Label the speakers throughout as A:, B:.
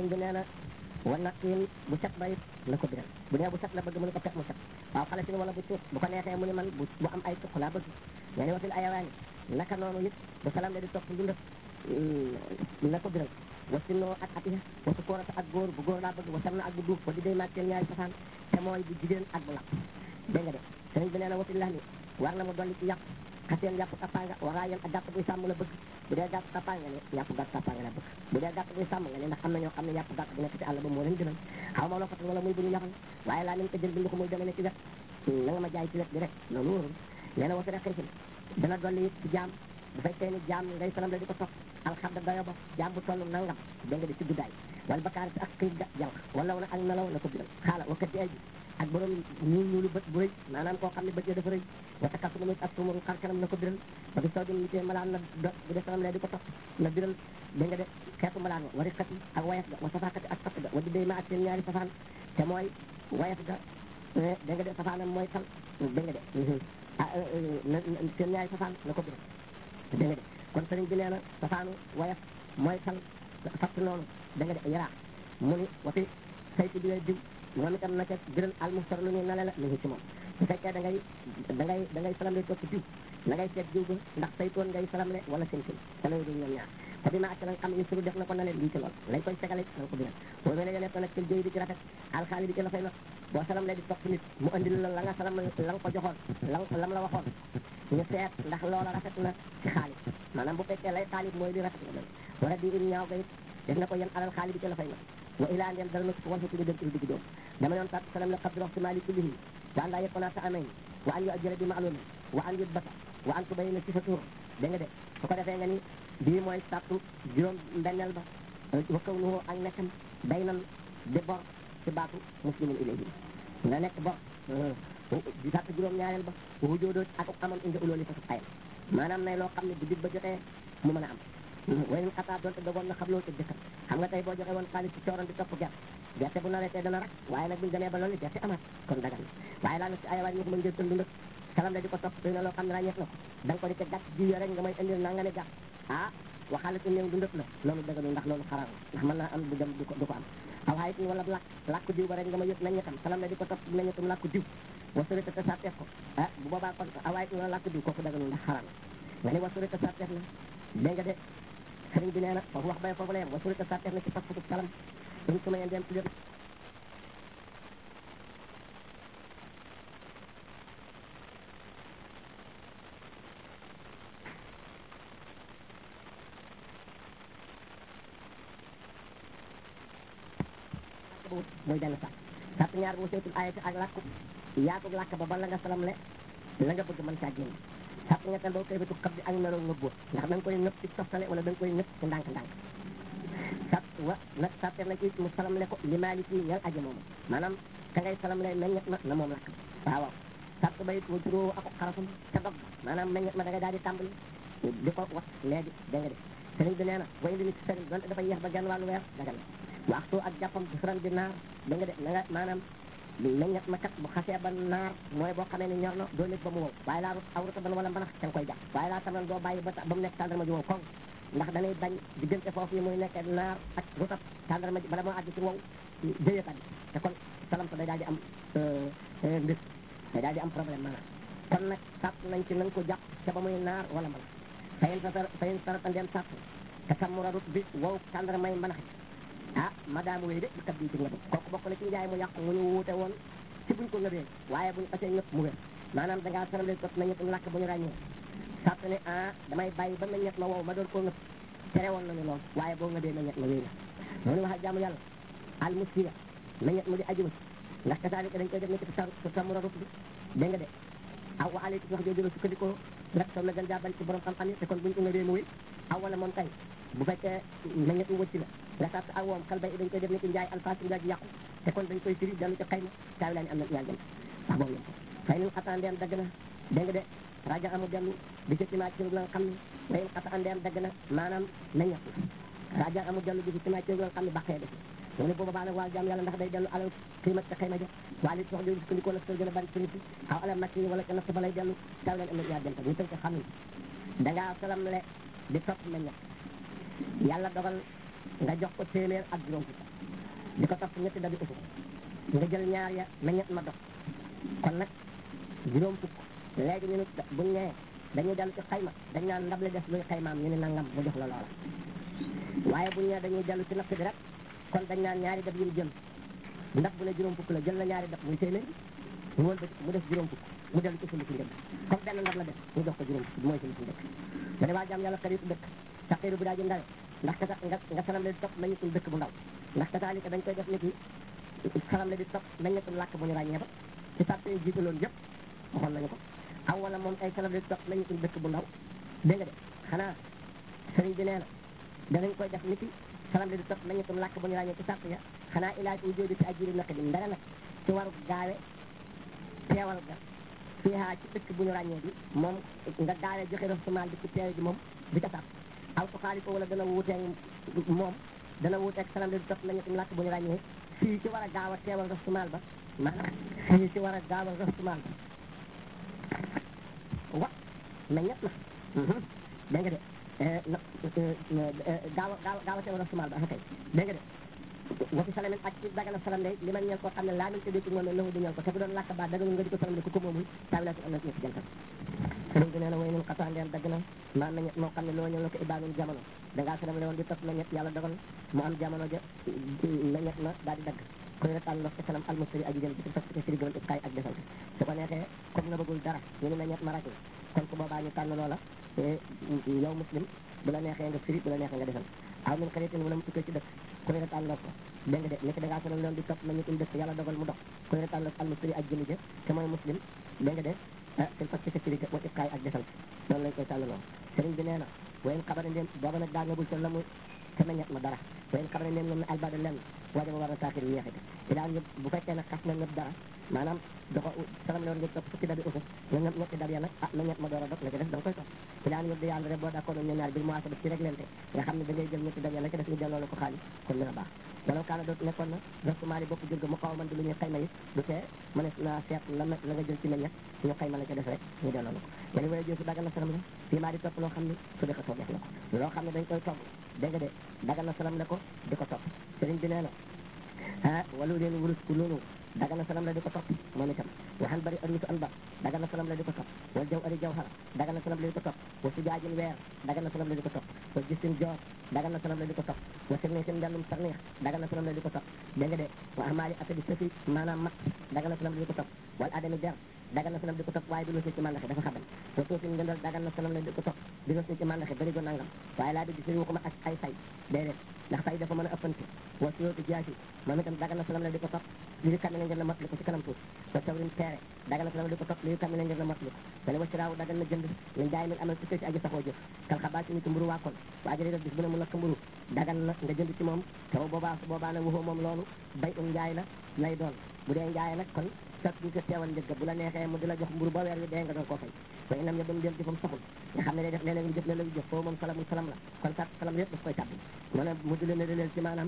A: sëñ bi nee na war na xiin bu set ba it na ko biral bu nee bu set la bëgg mu ne ko pet mu set waaw xale si wala bu tuut bu ko neexee mu ne man bu bu am ay tuq laa bëgg nga ne wasil ayawaani naka noonu it bu salam le di topp dundal na ko biral wasi noo ak atiya wasu koorata ak góor bu góor laa bëgg wasam na ak bu duuf ba di day maag seen ñaari safaan te mooy bu jigéen ak bu làpp dégg nga de sëriñ bi nee na wasil lax ni war na mu dolli ci yàpp xaseen yàpp kappaanga waraa yéen ak gàtt buy sàmm la bëgg bu dee gàtt kappaanga ne yàpp gàtt kappaanga la bëgg bu dee gàtt buy sàmm nga ne ndax am na ñoo xam ne yàpp gàtt bu nekk ci àll ba moo leen gënal xaw ma loppatal wala muy bu ñu ñaxal waaye laa nañ ko jël bind ko muy deme ne ci wet na nga ma jaay ci wet bi rek loolu wóorul nee na wasi rek xirfin dana dolli it ci jaam bu fekkee ni jaam ngay salam la di ko topp alxamda dayo ba jaam bu toll nangam dégg nga di ci guddaay wala bakaar si ak xiif ga jànq wala wala ak nelaw na ko biral xaala wakkati ay ji ak borom ñuul ñuulu bët bu rëy maanaam koo xam ne bët ya dafa rëy wata kas lu muy ak sumaru xar kanam na ko biral ba fi soo dim tee malaan na do bu dee salam la di ko topp na biral dégg nga de xeetu malaan wa wari xati ak wayaf ga wa safaakati ak sapp ga wa di day ma ak seen ñaari safaan te mooy wayaf ga dégg nga de safaanam mooy tal dégg nga de ah seen ñaari safaan na ko biral dégg nga de kon sëriñ bi nee na safaanu wayaf mooy tal fatt noonu da nga de yaraax mu ni wati sayti bi ngay diw moom itam na ca biral almustar lu ñuy nale la mi ngi ci moom su fekkee da ngay da ngay da ngay salam le topp diw na ngay seet diw ba ndax saytoon ngay salam le wala seen seen te lañu duñ ñoom ñaar te bi ma ak la nga xam ne suru def na ko nale lii ci lool lañ koy segale na ko biral boo mel ne nekk nag ci jëy di ci rafet alxaali bi ci la fay not boo salam le di topp nit mu andil la la nga salam la nga ko joxoon la lam la waxoon ñu seet ndax loola rafet na ci xaalis maanaam bu fekkee lay xaalis mooy li rafet na doon wala di in ñaaw ga it def na ko yéen alal xaalis bi ci la fay not wa ilaa ndem dara na ko wal fa tudd dem ci digg doom dama yoon tat salam la xabdi wax si maali kullihi wa an laa yekkoonaa sa amayn wa an yu ajjëra bi maalumi wa an yut bata wa an tubayina si sa tur dégg nga de su ko defee nga ni bii mooy sàttu juróom mbenneel ba wa kaw nuhu ak nekkam day nan di bor ci baatu muslimin ilayhi nga nekk bor di sàtt juróom ñaareel ba wu joodoo ak amoon indi ulooli fa su ayam maanaam nay loo xam ne bu dig ba jotee mu mën a am wayen xataa doonte dogoon na xam loolu te jëkkër xam nga tey boo joxe woon xaalis ci cooroon di topp gerte gerte bu nawetee dana rak waaye nag buñu demee ba loolu gerte amaat kon dagan na waaye laa na si ayawaay ñu ko mën ngeen tënd nag salam la di ko topp doy na loo xam ne ràññeef na ko da nga ko di te gàtt ji rek nga may indil na nga ne gàtt ah waxaale ci néew du ndëpp la loolu daganul ndax loolu xaram ndax mën naa am du dem du ko du ko am aw xaayit ni wala làkk làkku diw ba rek nga ma yëg nañ ñetam salam la di ko topp nañ ñetam làkku diw wasurita te sarteef ko ah bu boobaa kon awaayit ni wala làkku diw kooku daganul ndax xaram nga ni wasurita sarteef na dégg nga de sëriñ bi nee na foofu wax bay foofu la yem wasurita sarteef na ci pas fasub salam suñ su ma yeen dem ci lépp mooy benn sàtt sàtt ñaar bu seetul ayati ak làkku yaatug làkk ba ba la nga salam le la nga bëgg mën caa génn sàtt ñetteel boo koy bitu xab di ak meloo ngëbboo ndax da nga koy nëpp ci toftale wala da nga koy nëpp ci ndànk-ndànk sàtt wa nag sàtte na ci mu salam le ko li maali ci ñal aji moomu maanaam ka ngay salam le meññet ma na moom làkk waaw waaw sàtt ba it wa juróo ako xarafum ca dog maanaam meññet ma da nga daal di tàmbali di ko wax léegi dégg nga de sëriñ bi nee na way indi ni ci sëriñ donte dafa yeex ba genn wàllu weer dagal na waxtu ak jàppam bu suran bi naar da nga de na nga maanaam meññet ma kat bu xasee ba naar mooy boo xamee ni ñor na doo nekk ba mu wow waaye laa awruta ban wala mbanax ca nga koy jàpp waaye laa tamit doo bàyyi ba ba mu nekk tàndarma ji wow koŋ ndax danay bañ diggante foofu yi muy nekk naar ak rutab tàndarma ji bala moo àgg ci wow jëyekat bi te kon salam sa day daal di am mbir day daal di am problème maanaam kon nag sàpp nañ ci nañ ko jàpp ca ba muy naar wala mbanax fayin sa fayin sarata ndem sàpp te sammura rut bi wow tàndarmay mbanax ah madame wéy de bu kat bi ci ngëb kooku bokk na ci njaay mu yàqu mu ñu wuute woon ci buñ ko ngëbee waaye buñ xasee ngëp mu wér maanaam da ngaa saram leen tot na ñëpp làkk bu ñu ràññee sàtt ne ah damay bàyyi ba meññet ma wow ma doon koo ngëp tere woon nañu lool waaye boo ngëbee meññet ma wéy na mu ñu wax ak jaamu yàlla al musfiya meññet mu di aji wëcc ndax kasaalika dañ koy def ne ci sa samura rut bi dégg nga de aw wa aleykum wax jooju la sukkandikoo rek soom la gën jaa bari ci borom xam-xam yi te kon buñ ko ngëbee mu wéy aw wala moom tey bu fekkee meññet mu wëcc la nga sàtt ak woom kal bay dañ koy def ni ci njaay alfaasi njaay ji yàqu te kon dañ koy firi dellu ci xayma taawi laa ni am na ñaar jëm wax boobu yëpp fay nin xata ndeem dagg na dégg nga de raja amu dellu di ci timaa ci la nga xam ne wayin xata ndeem dagg na maanaam meññet la raja amu dellu di ci timaa ci la nga xam ne baqee def mu ne booba baa nag waa jaam yàlla ndax day dellu alal xiimat ca xayma ja waa li sox jooju sukkandikoo nag soo gën a bari ci nit aw alal makki wala ca natt ba lay dellu taawi laa ni am na ñaar jëm ñu tënk xam ne dangaa salam le di topp meññet yàlla dogal nga jox ko téeméer ak juróom fukk di ko topp ñetti dabi ufuk nga jël ñaar ya meññet ma dox kon nag juróom fukk léegi ñu ne buñ nee dañuy dellu ci xayma dañ naan ndab li def luy xaymaam ñu ne nangam mu jox la loola waaye buñ nee dañuy dellu ci natt bi rek kon dañ naan ñaari dab yi mu jël ndab bu ne juróom fukk la jël na ñaari dab muy téeméer mu wël mu def juróom fukk mu dellu ci sulu si njëkk comme benn ndab la def ñu jox ko juróom fukk mooy sulu si njëkk da ne waa jaam yàlla xaritu dëkk saqiiru bu daa ji ndawe ndax kata nga nga salam la di topp nañutul dëkk bu ndaw ndax kataalika dañ koy def nit ñi salam la di topp nañutul làkk bu ñu ràññee ba ci sàrt yi jiitaloon yëpp waxoon nañu ko aw wala moom ay salam la di topp nañutul dëkk bu ndaw dégg nga de xanaa sëriñ bi nee na danañ koy def nit ñi salam la di topp nañutul làkk bu ñu ràññee ci sàrt ya xanaa ilaaj u jóodi ci ajiri naq bi ndara nag ci waru gaawe teewal ga fiihaa ci dëkk bu ñu ràññee bi moom nga gaawee joxe rasumaal bi ci teewe ji moom di ca sàrt aw ko xaali ko wala dana wuuteeg moom dana wuuteeg salam di topp nañu tam làkk bu ñu ràññee fii ci war a gaaw a teewal rasumaal ba maanaam fii ci war a gaawal rasumaal ba wa mais ñett na dégg nga de gaaw a gaaw gaaw a teewal rasumaal ba kay dégg nga de wa fi salamin ak ci dagana salam day li man ñeel koo xam ne laa min tëddee ci moom ne lahu di ñeel ko te bu doon làkk baat daganul nga di ko salam de ku ko moomul taawilaatu am na ci ñetti jantal sëriñ bi nee na way nun xataa ndeel dagg na maa na ñett moo xam ne loo ñëw la ko ibaanul jamono dangaa salam le woon di topp na ñett yàlla dogal mu am jamono ja na ñett na daal di dagg koy retaan ndox ci salam almustari aji jëm ci topp ci siri gëwal kaay ak defal su ko neexee comme na bëggul dara ñu ne na ñett ma ràcc kon ku boobaa ñu tànn loola yow muslim bu la neexee nga firi bu la neexee nga defal aw min xaritin wala mu tukkee ci dëkk koy retaan ndox ko dégg nga de nekk dangaa salam le woon di topp na ñettum dëkk yàlla dogal mu dox koy retaan ndox almustari aji jëmi ja te mooy muslim dégg nga de ah seen fas ci firi wa iqaay ak defal noonu lañ koy tànnaloo sëriñ bi nee na wayen xabara ndéem booba nag daa ngabul te la muy te meññet ma dara wayen xabara ndéem ñoom ne albada lenn wajaba war na taaxir yeexite i daan yëpp bu fekkee nag xas na ñëpp dara maanaam doxo salam lewoon nga topp fukki dabi usu nga ñëpp ñetti dab ya nag ah meññet ma door a dog la ci def da nga koy topp i daan yëpp di yàlla rek boo d'accord ñoom ñaar bil moisa def ci réglente nga xam ne da ngay jël ñetti dab ya la ci def ñu delloo la ko xaalis kon dina baax dalaw kaana doot nekkoon na rasumaali bopp jur ga mu xaw man di lu ñuy xayma yi du tee mënees naa seet la la nga jël ci meññet ñu xayma la ca def rek ñu delloo la ko wala wala jël su dagal na salam la fii maa di topp loo xam ne su di ko toog def la ko loo xam ne dañ koy togg dégg nga de dagal na salam la ko di ko topp sëriñ bi nee na ah walu leen wurus ku loolu dagal na salam la di ko topp moom itam waxan bari arusu an ba dagal na salam la di ko topp wal jaw ari jawhara dagal na salam la di ko topp wa sujaajin weer dagal na salam la di ko topp wa gisin joor dagal na salam la di ko topp wa sirni sin mbellum sarniix dagal na salam la di ko topp dégg nga de wa amaali asadi safi maanaam mat dagal na salam la di ko topp wal adami der dagal na salam di ko topp waaye du ci mandaxe dafa xaban wa suufin ngëndal dagal na salam la di ko topp di ci mandaxe bari go nangam waaye laa di gis waxuma ak ay say déedéet ndax say dafa mën a ëppante wa siyootu jaasi moom itam dagal na salam la di ko topp li kam ne ngir la matli ko ci kanam tuuti wa sawrin teere dagal na salam la di ko topp li kam ne ngir la matli ko dane wa siraaw dagal na jënd min jaay min amal ci ci aji saxoo jëf kal xabaa ci nit mburu waakoon waa jëri bis bu ne mu lakk mburu dagal na nga jënd ci moom taw boobaa su boobaa nag waxoo moom loolu bay um njaay la lay doon bu dee njaay nag kon sat ñu ko teewal njëgg bu la neexee mu di la jox mburu ba weer wi dee nga doon koo fay wa inam ya ba mu del jëfam saxul nga xam ne day def léeg-léeg mu jëf léeg-léeg mu jëf foofu moom salamul salam la kon sat salam yëpp daf koy tàbbi mu ne mu di leen ne leen ci maanaam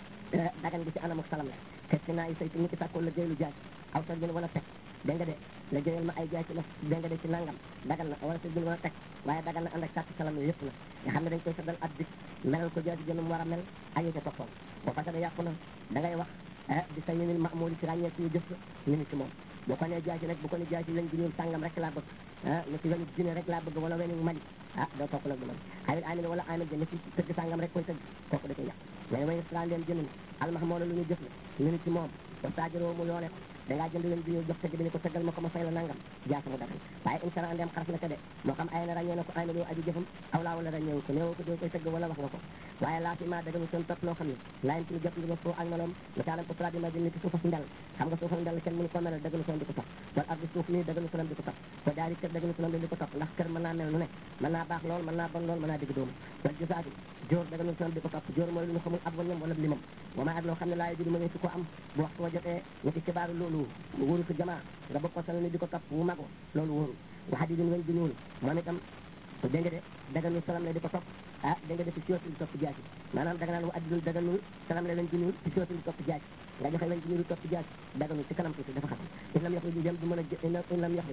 A: dagan gi ci anamuk salam la te si naa yi say ci nit ki sàkkoo la jëylu jaay aw sa jën wala teg dégg nga de la jëyal ma ay jaay ci la dégg nga de ci nangam dagal na wala sa jën wala teg waaye dagal na ànd ak sàtt salam yi yëpp la nga xam ne dañ koy saddal at bi melal ko jaay jënum war a mel añu ca toppoon boo fasada yàqu na da ngay wax di sa ñunil mamooli ci ràññee ci jëf ñu ni ci moom boo ko nee jaasi nag bu ko ne jaasi lañ gi ñuul sàngam rek laa bëgg ah ni ci weñu jine rek laa bëgg wala weñu mali ah doo topp nag du man xawit amin wala amin ja ni ci tëgg sàngam rek koy tëgg kooku da koy yàq mais way sra leen jënd almax moo la lu ñu jëf la ñu ni ci moom ba sajoroo mu loole ko dangaa jënd weñ gi ñuul jox tëgg bi ni ko tëggal ma ko ma fay la nangam jaasa mu dagal waaye insara andeem xaraf na ko de moo xam ay na ràññee na ko ay na loo aji jëfam aw laa wala ràññeewu ko néewu ko doo koy tëgg wala wax nga ko waaye laa fi ma dagalu seen topp loo xam ne laayin ci lu jot ndima foo ak meloom misaalam ko tra bi ma di nit suufas ndel xam nga suufas ndel kenn mënu ko melal dagalu soon di ko topp wala ak di suuf nii dagalu soon di ko topp ko daari kër dagalu soon di ko topp ndax kër mën naa mel nu ne mën naa baax lool mën naa bon lool mën naa digg doomu wala gisaati jóor dagalu soon di ko topp jóor mooy lu ñu xamul ab wañam wala limam wama ak loo xam ne laa di ma ne su ko am bu waxtu wa jotee ñu ci xibaaru loolu wóoru su jamaa nga bokk ko sal ni di ko topp wu mago loolu wóoru waxa di din weñ di ñuul moom itam dégg nga de daganul salam la di ko topp ah dégg nga de ci sootin di topp jaasi maanaam daga naan wa addinul daganul salam la weñ di ñuul ci sootin di topp jaasi nga joxe weñ di ñuul di topp jaasi daganul ci kanam tuuti dafa xam in lam yoxli di dem du mën a in lam yoxli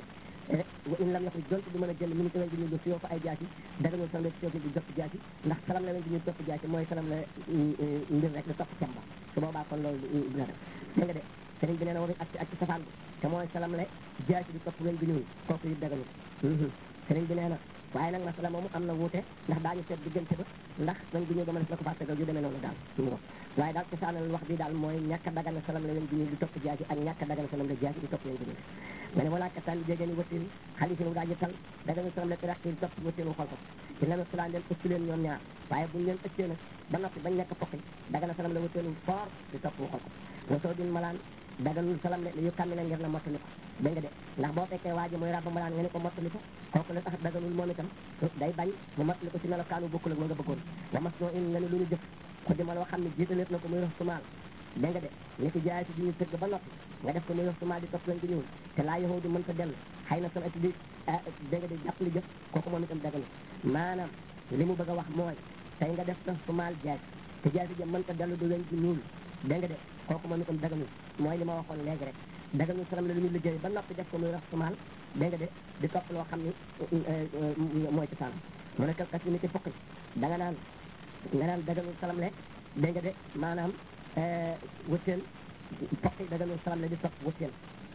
A: wa in lam yaxruj donte du mën a jël mi ngi ci wen gi ñu lu siyoo fa ay jaasi daganul salam la siyoo di jot jaasi ndax salam la wen gi ñu topp jaasi mooy salam la mbir rek la topp cemba su boobaa kon loolu dina def dégg nga de sëriñ bi nee na waruñ ak ak ci safaan bi te mooy salam la jaasi di topp wen gi ñuul kooku it daganul sëriñ bi nee na waaye nag masala moomu am na wuute ndax daañu seet diggante ba ndax wen gi ñuul ba ma def na ko faa tegal yu demee noonu daal mu ngo waaye daal cosaanal wax bi daal mooy ñàkk a dagana salam la wen gi ñuul di topp jaasi ak ñàkk a dagana salam la jaasi di topp wen gi ñuul nga ne walaa kattan jégéeni wattin xalifi nu daaji tal daganu salam la tiraxti topp wattinu xol ko dina na salaan leen ëcc leen ñoom ñaar waaye buñ leen ëccee nag ba noppi bañ nekk pokki dagana salam la wattinu foor di topp xol ko wasoo din malaan daganul salam la yu kàmmi la ngir na mottali ko dégg nga de ndax boo fekkee waa ji mooy rabba malaan nga ne ko mottali ko kooku la tax daganul moom itam day bañ mu mottali ko ci melokaanu bokkul ak ma nga bëggoon wa mas noo in nga ne lu ñu jëf ko di ma loo xam ne jiitaleet na ko muy rox sumaal dégg nga de ni ki jaay si di ñu tëgg ba noppi nga def ko muy rox sumaal di topp lañ ko ñëwul te laa yoxoo di mën ko dellu xëy na son ati di dégg nga de jàpp li jëf kooku moom itam daganul maanaam li mu bëgg a wax mooy tey nga def sa sumaal jaay te jaay si jëm mën ko dellu du weñ ci ñuul dégg nga de kooku moom itam daganul mooy li ma waxoon léegi rek daganul salam la lu ñu liggéey ba noppi def ko muy rox sumaal dégg nga de di topp loo xam ni mooy ci saanam mu ne kas ni ci fokk da nga naan nga naan daganul salam le dégg nga de maanaam wëtteel fokk daganul salam le di topp wëtteel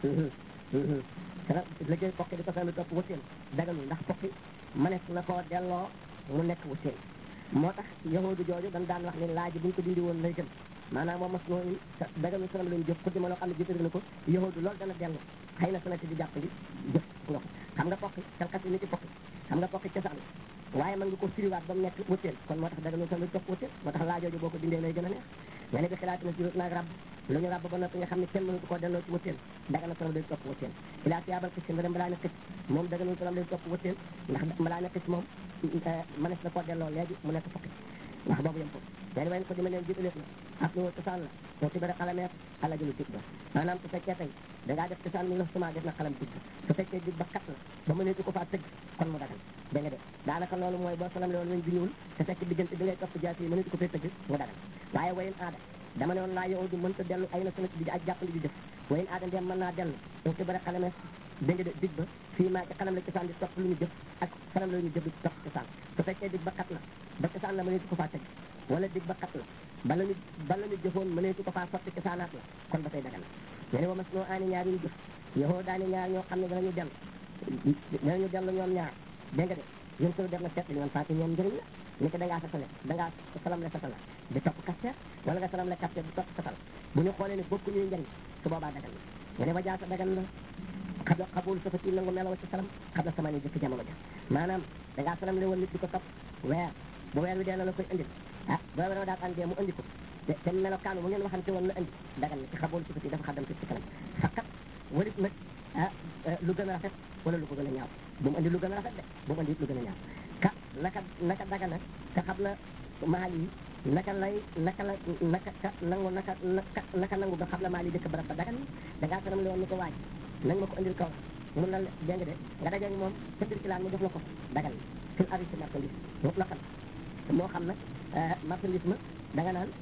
A: salam liggéey fokk di ko salam di topp wëtteel daganul ndax fokki mënees na koo delloo mu nekk wëtteel moo tax yahudu jooju dañ daan wax ni laaj buñ ko dindi woon lay gën maanaam moom mas noo daganul salam lañu jëf xuddi ma loo xam ne jiital na ko yahudu loolu dana dellu xëy na sanati di jàppandi jëf nga ko xam nga fokki kalkas yi ni ci fokki xam nga fokki cosaan waaye mën nga ko firiwaat ba mu nekk wëtteel kon moo tax daganul salam topp wëtteel moo tax laajooju boo ko dindee lay gën a neex nga ne bi xilaati na si naag rabb lu ñu rabb ba noppi nga xam ne kenn mënatu koo delloo ci wëtteel dagana salam day topp wëtteel ilaa siyaabal xis nga dem balaa na xis moom daganul salam day topp wëtteel ndax balaa na xis moom mënees na koo delloo léegi mu nekk fokki ndax boobu yem foofu len wayn ko dima leen jiitaleef na ak lu cosaan la moo ci bëri xalameet ala jëlu dig ba maanaam su fekkee tey dangaa def cosaan mi la suma def na xalam dig ba su fekkee dig ba kat la ba mëneetu ko faa tëgg kon mu dagan dégg nga de daanaka loolu mooy boo salam le woon weñ bi ñuul te fekk diggante bi ngay topp jaas yi mëneetu ko fee tëgg mu dagan waaye wayen aada dama ne woon laa yow du mënta dellu ay na sana di ak jàppandi di jëf wayen aada ndem mën naa dellu moo ci bëri xalameet dégg nga de dig ba fii maa ci xalam la cosaan di topp lu ñu jëf ak xalam la ñu jëf di topp cosaan su fekkee dig ba kat la ba cosaan la mëneetu ko faa tëgg wala dig ba kat la bala ñu bala ñu jëfoon mëneetu ko faa sotti cosaanaat la kon ba tey dagan nga ne wa mas noo aani ñaar yu ñu jëf yoxoo daani ñaar ñoo xam ne danañu dellu danañu dellu ñoom ñaar dégg nga de yéen soo def na seet li ñoom faati ñoom njëriñ la ni ko dangaa satale dangaa salam le satala di topp kasteer wala nga salam le kasteer di topp satal bu ñu xoolee ne bokku ñuy njëriñ su boobaa dagan na nga ne wa jaasa dagan na xabla xabul safati nangu melaw ci salam xabla sama ni jëkk jamono ja maanaam dangaa salam le woon nit di ko topp weer bu weer wi dee la la koy indil ah boo weer daal andee mu indi ko te te melokaan bu ngeen waxante woon la indi dagan na ci xabul safati dafa xaddam ci ci kanam faqat warit nag ah lu gën a rafet wala lu ko gën a ñaaw bu mu andi lu gën a rafet de bu mu andi lu gën a ñaaw ka naka naka dagana te xam na maal yi naka lay naka la naka ka nangu naka naka naka nangu ba xam la maal yi dëkk barab ba dagan da ngaa sanam le woon ni ko waaj nang ma ko andil kaw mun na dégg nga de nga dajeeg moom sa circulant mu jox la ko dagan fil ari si marchandise mut la xam moo xam nag marchandise ma da nga naan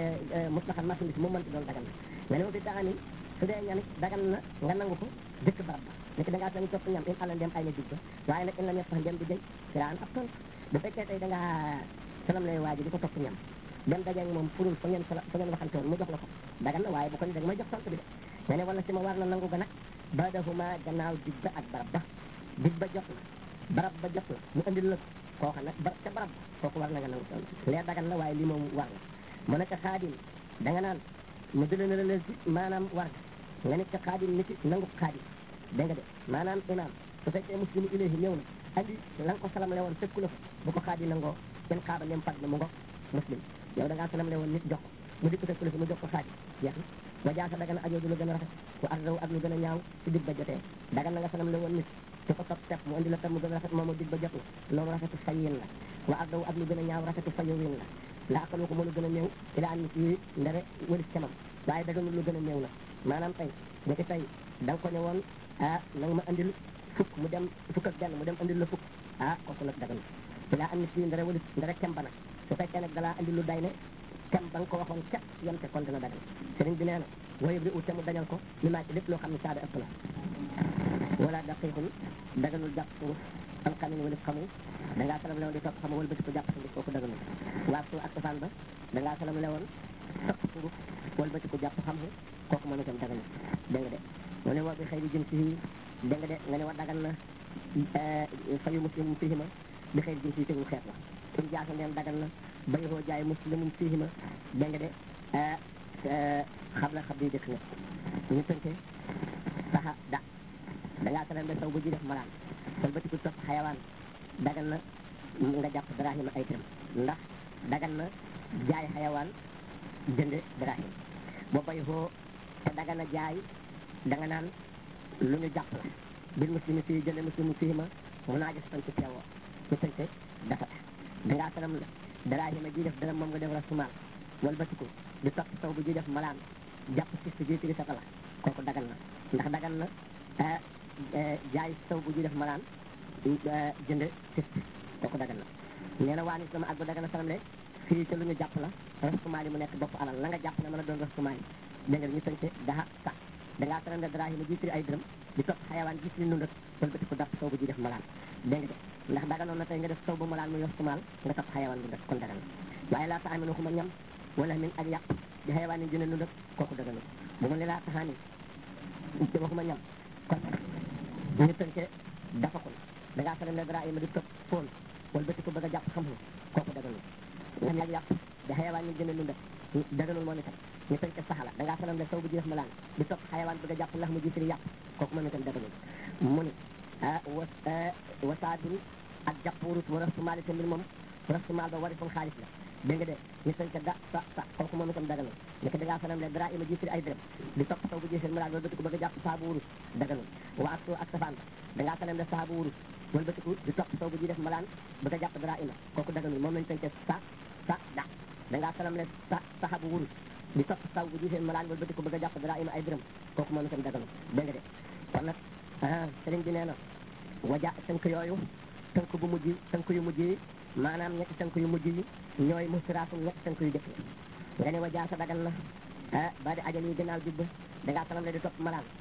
A: mut la xam marchandise moom mënti doon dagan na nga ne ma fi taxani su dee ñamit dagan na nga nangu ko dëkk barab ba ni ko da ngaa sañu topp ñam in ala ndem ay na dig ba waaye nag in la ñet sax ndem di jëy kiraan ab ton bu fekkee tey da ngaa salam lay waaji di ko topp ñam dem dajeeg moom furul fa ngeen fa ngeen waxante woon mu jox la ko dagan na waaye bu ko ni dag may jox sant bi de nga ne wala si ma war na nangu ga nag badahuma gannaaw dig ba ak barab ba dig ba jot na barab ba jot na mu andil la kooka nag ba ca barab ba kooku war na nga nangu sant lee dagan na waaye lii moom war na mu nekk xaadim da nga naan mu dële na la leen si maanaam war nga nekk xaadim nit nangu xaadim dégg nga de maanaam imaam su fekkee muslimu ilayhi ñëw na andi la nga ko salam le woon fekku la fa bu ko xaadim nangoo kenn xaaba nem fat na mu ngo muslim yow da ngaa salam le woon nit jox ko mu dikk fekku la fi mu jox ko xaadim jeex na wa jaasa daga na ajoodu lu gën a rafet wa ardaw ak lu gën a ñaaw ci dig ba jotee daga na nga salam le woon nit su ko topp tepp mu andi la tam mu gën a rafet moomu dig ba jot na loolu rafetu fayin la wa ardaw ak lu gën a ñaaw rafetu fayowin la la aqal ko mënu gën a néew ila an nit yi ndere wëlis camam waaye daganul lu gën a néew la maanaam tey bu ci tey da nga ko ne woon ah nanga ma andil fukk mu dem fukk ak benn mu dem andil la fukk ah kooku nag daganul ila an nit yi ndere wëlis ndere kem ba nag su fekkee nag dalaa andil lu day ne kem ba nga ko waxoon ca yem te kon dina dagal sëriñ bi nee na woyëb ri ut te mu dañal ko li maa ci lépp loo xam ne saada ëpp na wala daqiqun daganul jàpp sunguf am xamin wala xamu da ngaa salam lewoon di topp xamu wala bëti ko jàpp sunguf kooku daganul waa su ak safaan ba da ngaa salam lewoon topp sunguf wala bëti ko jàpp xamu kooku moom itam daganul dégg nga de mu ne woo bi xëy di jëm si dégg nga de nga ne wa dagan na fayu muslimum fihima bi xëy di jëm si tegul xeet la in jaasa ndeem dagan na bayu hoo jaay muslimum fihima dégg nga de xam la xam di dëkk nga ñu tënke saxa da da ngaa salam le saw bu ji def malaan sol ba ci ko topp xayawaan dagan na nga jàpp drahima ay tëram ndax dagan na jaay xayawaan jënd drahim boo bay foo te dagan na jaay da nga naan lu ñu jàpp la bil muslimi fii jënd muslimu fii ma mun naa gis tan ci teewoo ñu tënke dafa da ngaa salam la drahima ji def dara moom nga def rasumaal wal ba ci ko di topp saw bu ji def malaan jàpp si si ji tigi sa tala kooku dagan na ndax dagan na jaay saw bu ji def malaan jënd sist kooku dagan na nee na waa ni sama ak bu dagan na salam le fii ca lu ñu jàpp la rastumaal yi mu nekk bopp alal la nga jàpp ne mën a doon rastumaal yi dégg nga ñu tënke daha sax da ngaa salam le drahima ji tiri ay dërëm di topp xayawaan gis li nundat wala bëti ko dàpp saw bu ji def malaan dégg nga de ndax daganoon na tey nga def saw bu malaan muy rastumaal nga topp xayawaan nundat kon dagan na waaye laa ta amino xuma ñam wala min ak yàq di xayawaan yi jëne nundat kooku daganul bu ma ne laa taxaani ci waxuma ñam kon ñu tënke dafa ko da ngaa salam le drahima di topp foon wala bëti ko bëgg a jàpp xam-xam kooku daganul ñam yàgg yàpp di xayawaan yi jëne nundat daganul moom itam ñu tënke saxala da ngaa salam le saw bu ji def malaan di topp xayawaan bëgg a jàpp lax mu ji firi yàpp kooku moom itam daganul mu ni wa wasaadun ak jàpp wurus wa rastumaali te mbir moom rastumaal ba wari fun xaalis la dégg nga de ñu tënke da sa sa kooku moom itam daganul ni ko da ngaa salam le dara ima ji firi ay dërëm di topp saw bu ji firi malaan wala bëti ko bëgg a jàpp saabu wurus daganul wa ak ak safaan ba da ngaa salam le saabu wurus wala bëti ko di topp saw bu ji def malaan bëgg a jàpp dara ima kooku daganul moom lañ tënke sa sa da da ngaa salam le sa saxabu wurus di topp saw bu gisee malaan wala bëti ko bëgg a jàpp dara ima ay dërëm kooku moom itam daganul dégg nga de kon nag sëriñ bi nee na waja tënk yooyu tënk bu mujj tënk yu mujj yi maanaam ñetti tënk yu mujj yi ñooy mustiraatum ñetti tënk yu jëkk yi nga ne wajaa sa dagan na ah ba di ajal yi gannaaw jib ba da ngaa salam le di topp malaan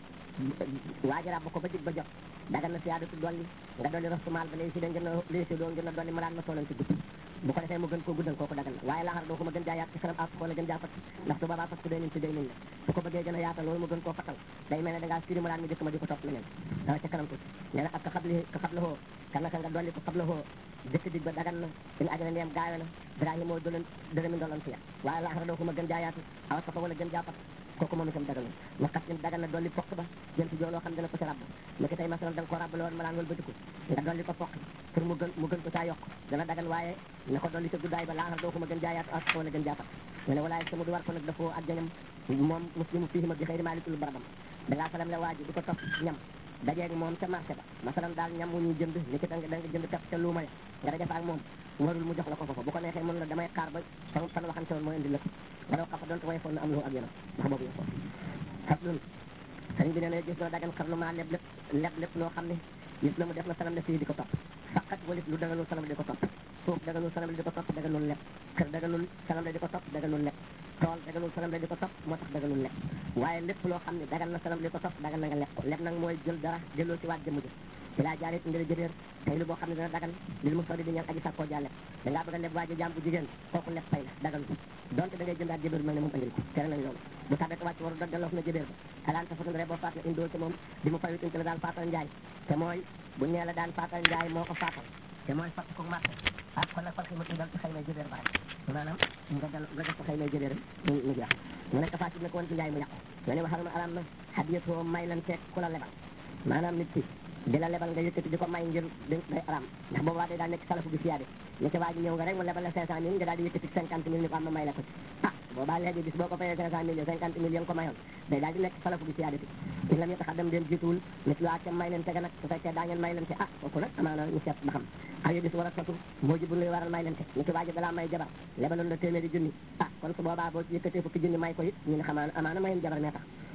A: waaji ràbb ko ba jib ba jot dagan na siyaadatu dolli nga dolli rastumaal ba léegi si da ngeen a léegi si doo ngeen a dolli malaan ma toolan ci gudd bu ko defee mu gën koo guddal kooku dagan na waaye laaxar doo ko ma gën jaayaat ci kanam ak wala gën jaa fat ndax su boobaa fat ku day nañ ci day nañ la su ko bëggee gën a yaatal loolu mu gën koo fatal day mel ne da ngaa firi malaan mi jëkk ma di ko topp leneen dama ca kanam tuuti nee na ak ka xabli ka xabla hoo kan naka nga dolli ko xabla hoo jëkk dig ba dagan na in ajana ndeem gaawe na Ibrahima moo dolen dërëmi ndolan fiya waaye laaxara doo ko ma gën jaayaatu awa safa wala gën jaa fat kooku moom itam daganul waxat in dagan na dolli pokk ba jël ci joo loo xam dina ko ci rabb niki tey masalan da nga ko rabbale woon malaan wala bëtiku nga dolli ko pokk pour mu gën mu gën ko caa yokk dana dagan waaye na ko dolli ca guddaay ba laaxar doo ko ma gën jaayaatu aw safa wala gën jaa fat mu ne walaay sama du war ko nag dafoo ak jañam moom muslimu fii ma bi xëy maalitul barabam da ngaa salam la waaji di ko topp ñam dajeeg moom ca marché ba masalan daal ñam wu ñuy jënd ni ki da nga jënd tap ca luuma ya nga daje fa ak moom warul mu jox la ko foofa bu ko neexee mën la damay xaar ba fan fan waxante woon mooy indi la ko wala xafa doon way foon na am lu ak yeneen wax boobu yëpp xaslun sëriñ bi nee na gis na dagan xarlu maa leb lépp leb lépp loo xam ne gis na mu def na salam le fii di ko topp faqat walit lu daganul salam le di ko topp suuf daganul salam le di ko topp daganul leb kër daganul salam le di ko topp daganul leb tool daganul salam le di ko topp moo tax daganul leb waaye lépp loo xam ne dagan na salam le di ko topp dagan na nga leb ko leb nag mooy jël dara jëloo ci waat jëmm ji ci laa jaarit ngir jëbeer tey lu boo xam ne dana dagan lil mu sori di ñaan aji sàkkoo jaa leb da ngaa bëgg a leb waaji jaam bu jigéen kooku leb fay la dagan donte da ngay jëndaat jëbeer bi mel ne moom andil ko tere nañ loolu bu tabee wàcc waru daggaloof na jëbeer ba alaan ta fatandre boo faat na indoo ci moom di mu fayut la daan faatal njaay te mooy bu ñee la daan faatal njaay moo ko faatal te mooy fat ko marché ah kon nag fat ko mu dal ci xëy na jëbeer ba rek maanaam nga dal nga def ko xëy na jëbeer mu mu jeex mu nekk faat na ko woon ci njaay mu yàqu nga ne waxal ma alam na hadiyatoo may lan teeg ku la lebal maanaam nit ki di la lebal nga yëkkati di ko may ngir day aram ndax boobaa day daal nekk salafu bi siyaade ni ci waa ji ñëw nga rek mu lebal la cinq cent mille nga daal di yëkkati cinquante mille ni ko am ma may la ko ci ah boobaa léegi bis boo ko fayee cinq cent mille cinquante mille ya nga ko mayoon day daal di nekk salafu bi siyaade ti lam yeta xaddam den jiituwul nit lu ca may leen tega nag su fekkee daa ngeen may leen te ah kooku nag amaana ñu seet ba xam aw yo bis war a sotu moo ji bu luy waral may leen te ni ci waa ji dalaa may jabar lebaloon la téeméeri junni ah kon su boobaa boo ci yëkkatee fukki junni may ko it ñu ne xamaana amaana mayen jabar mee tax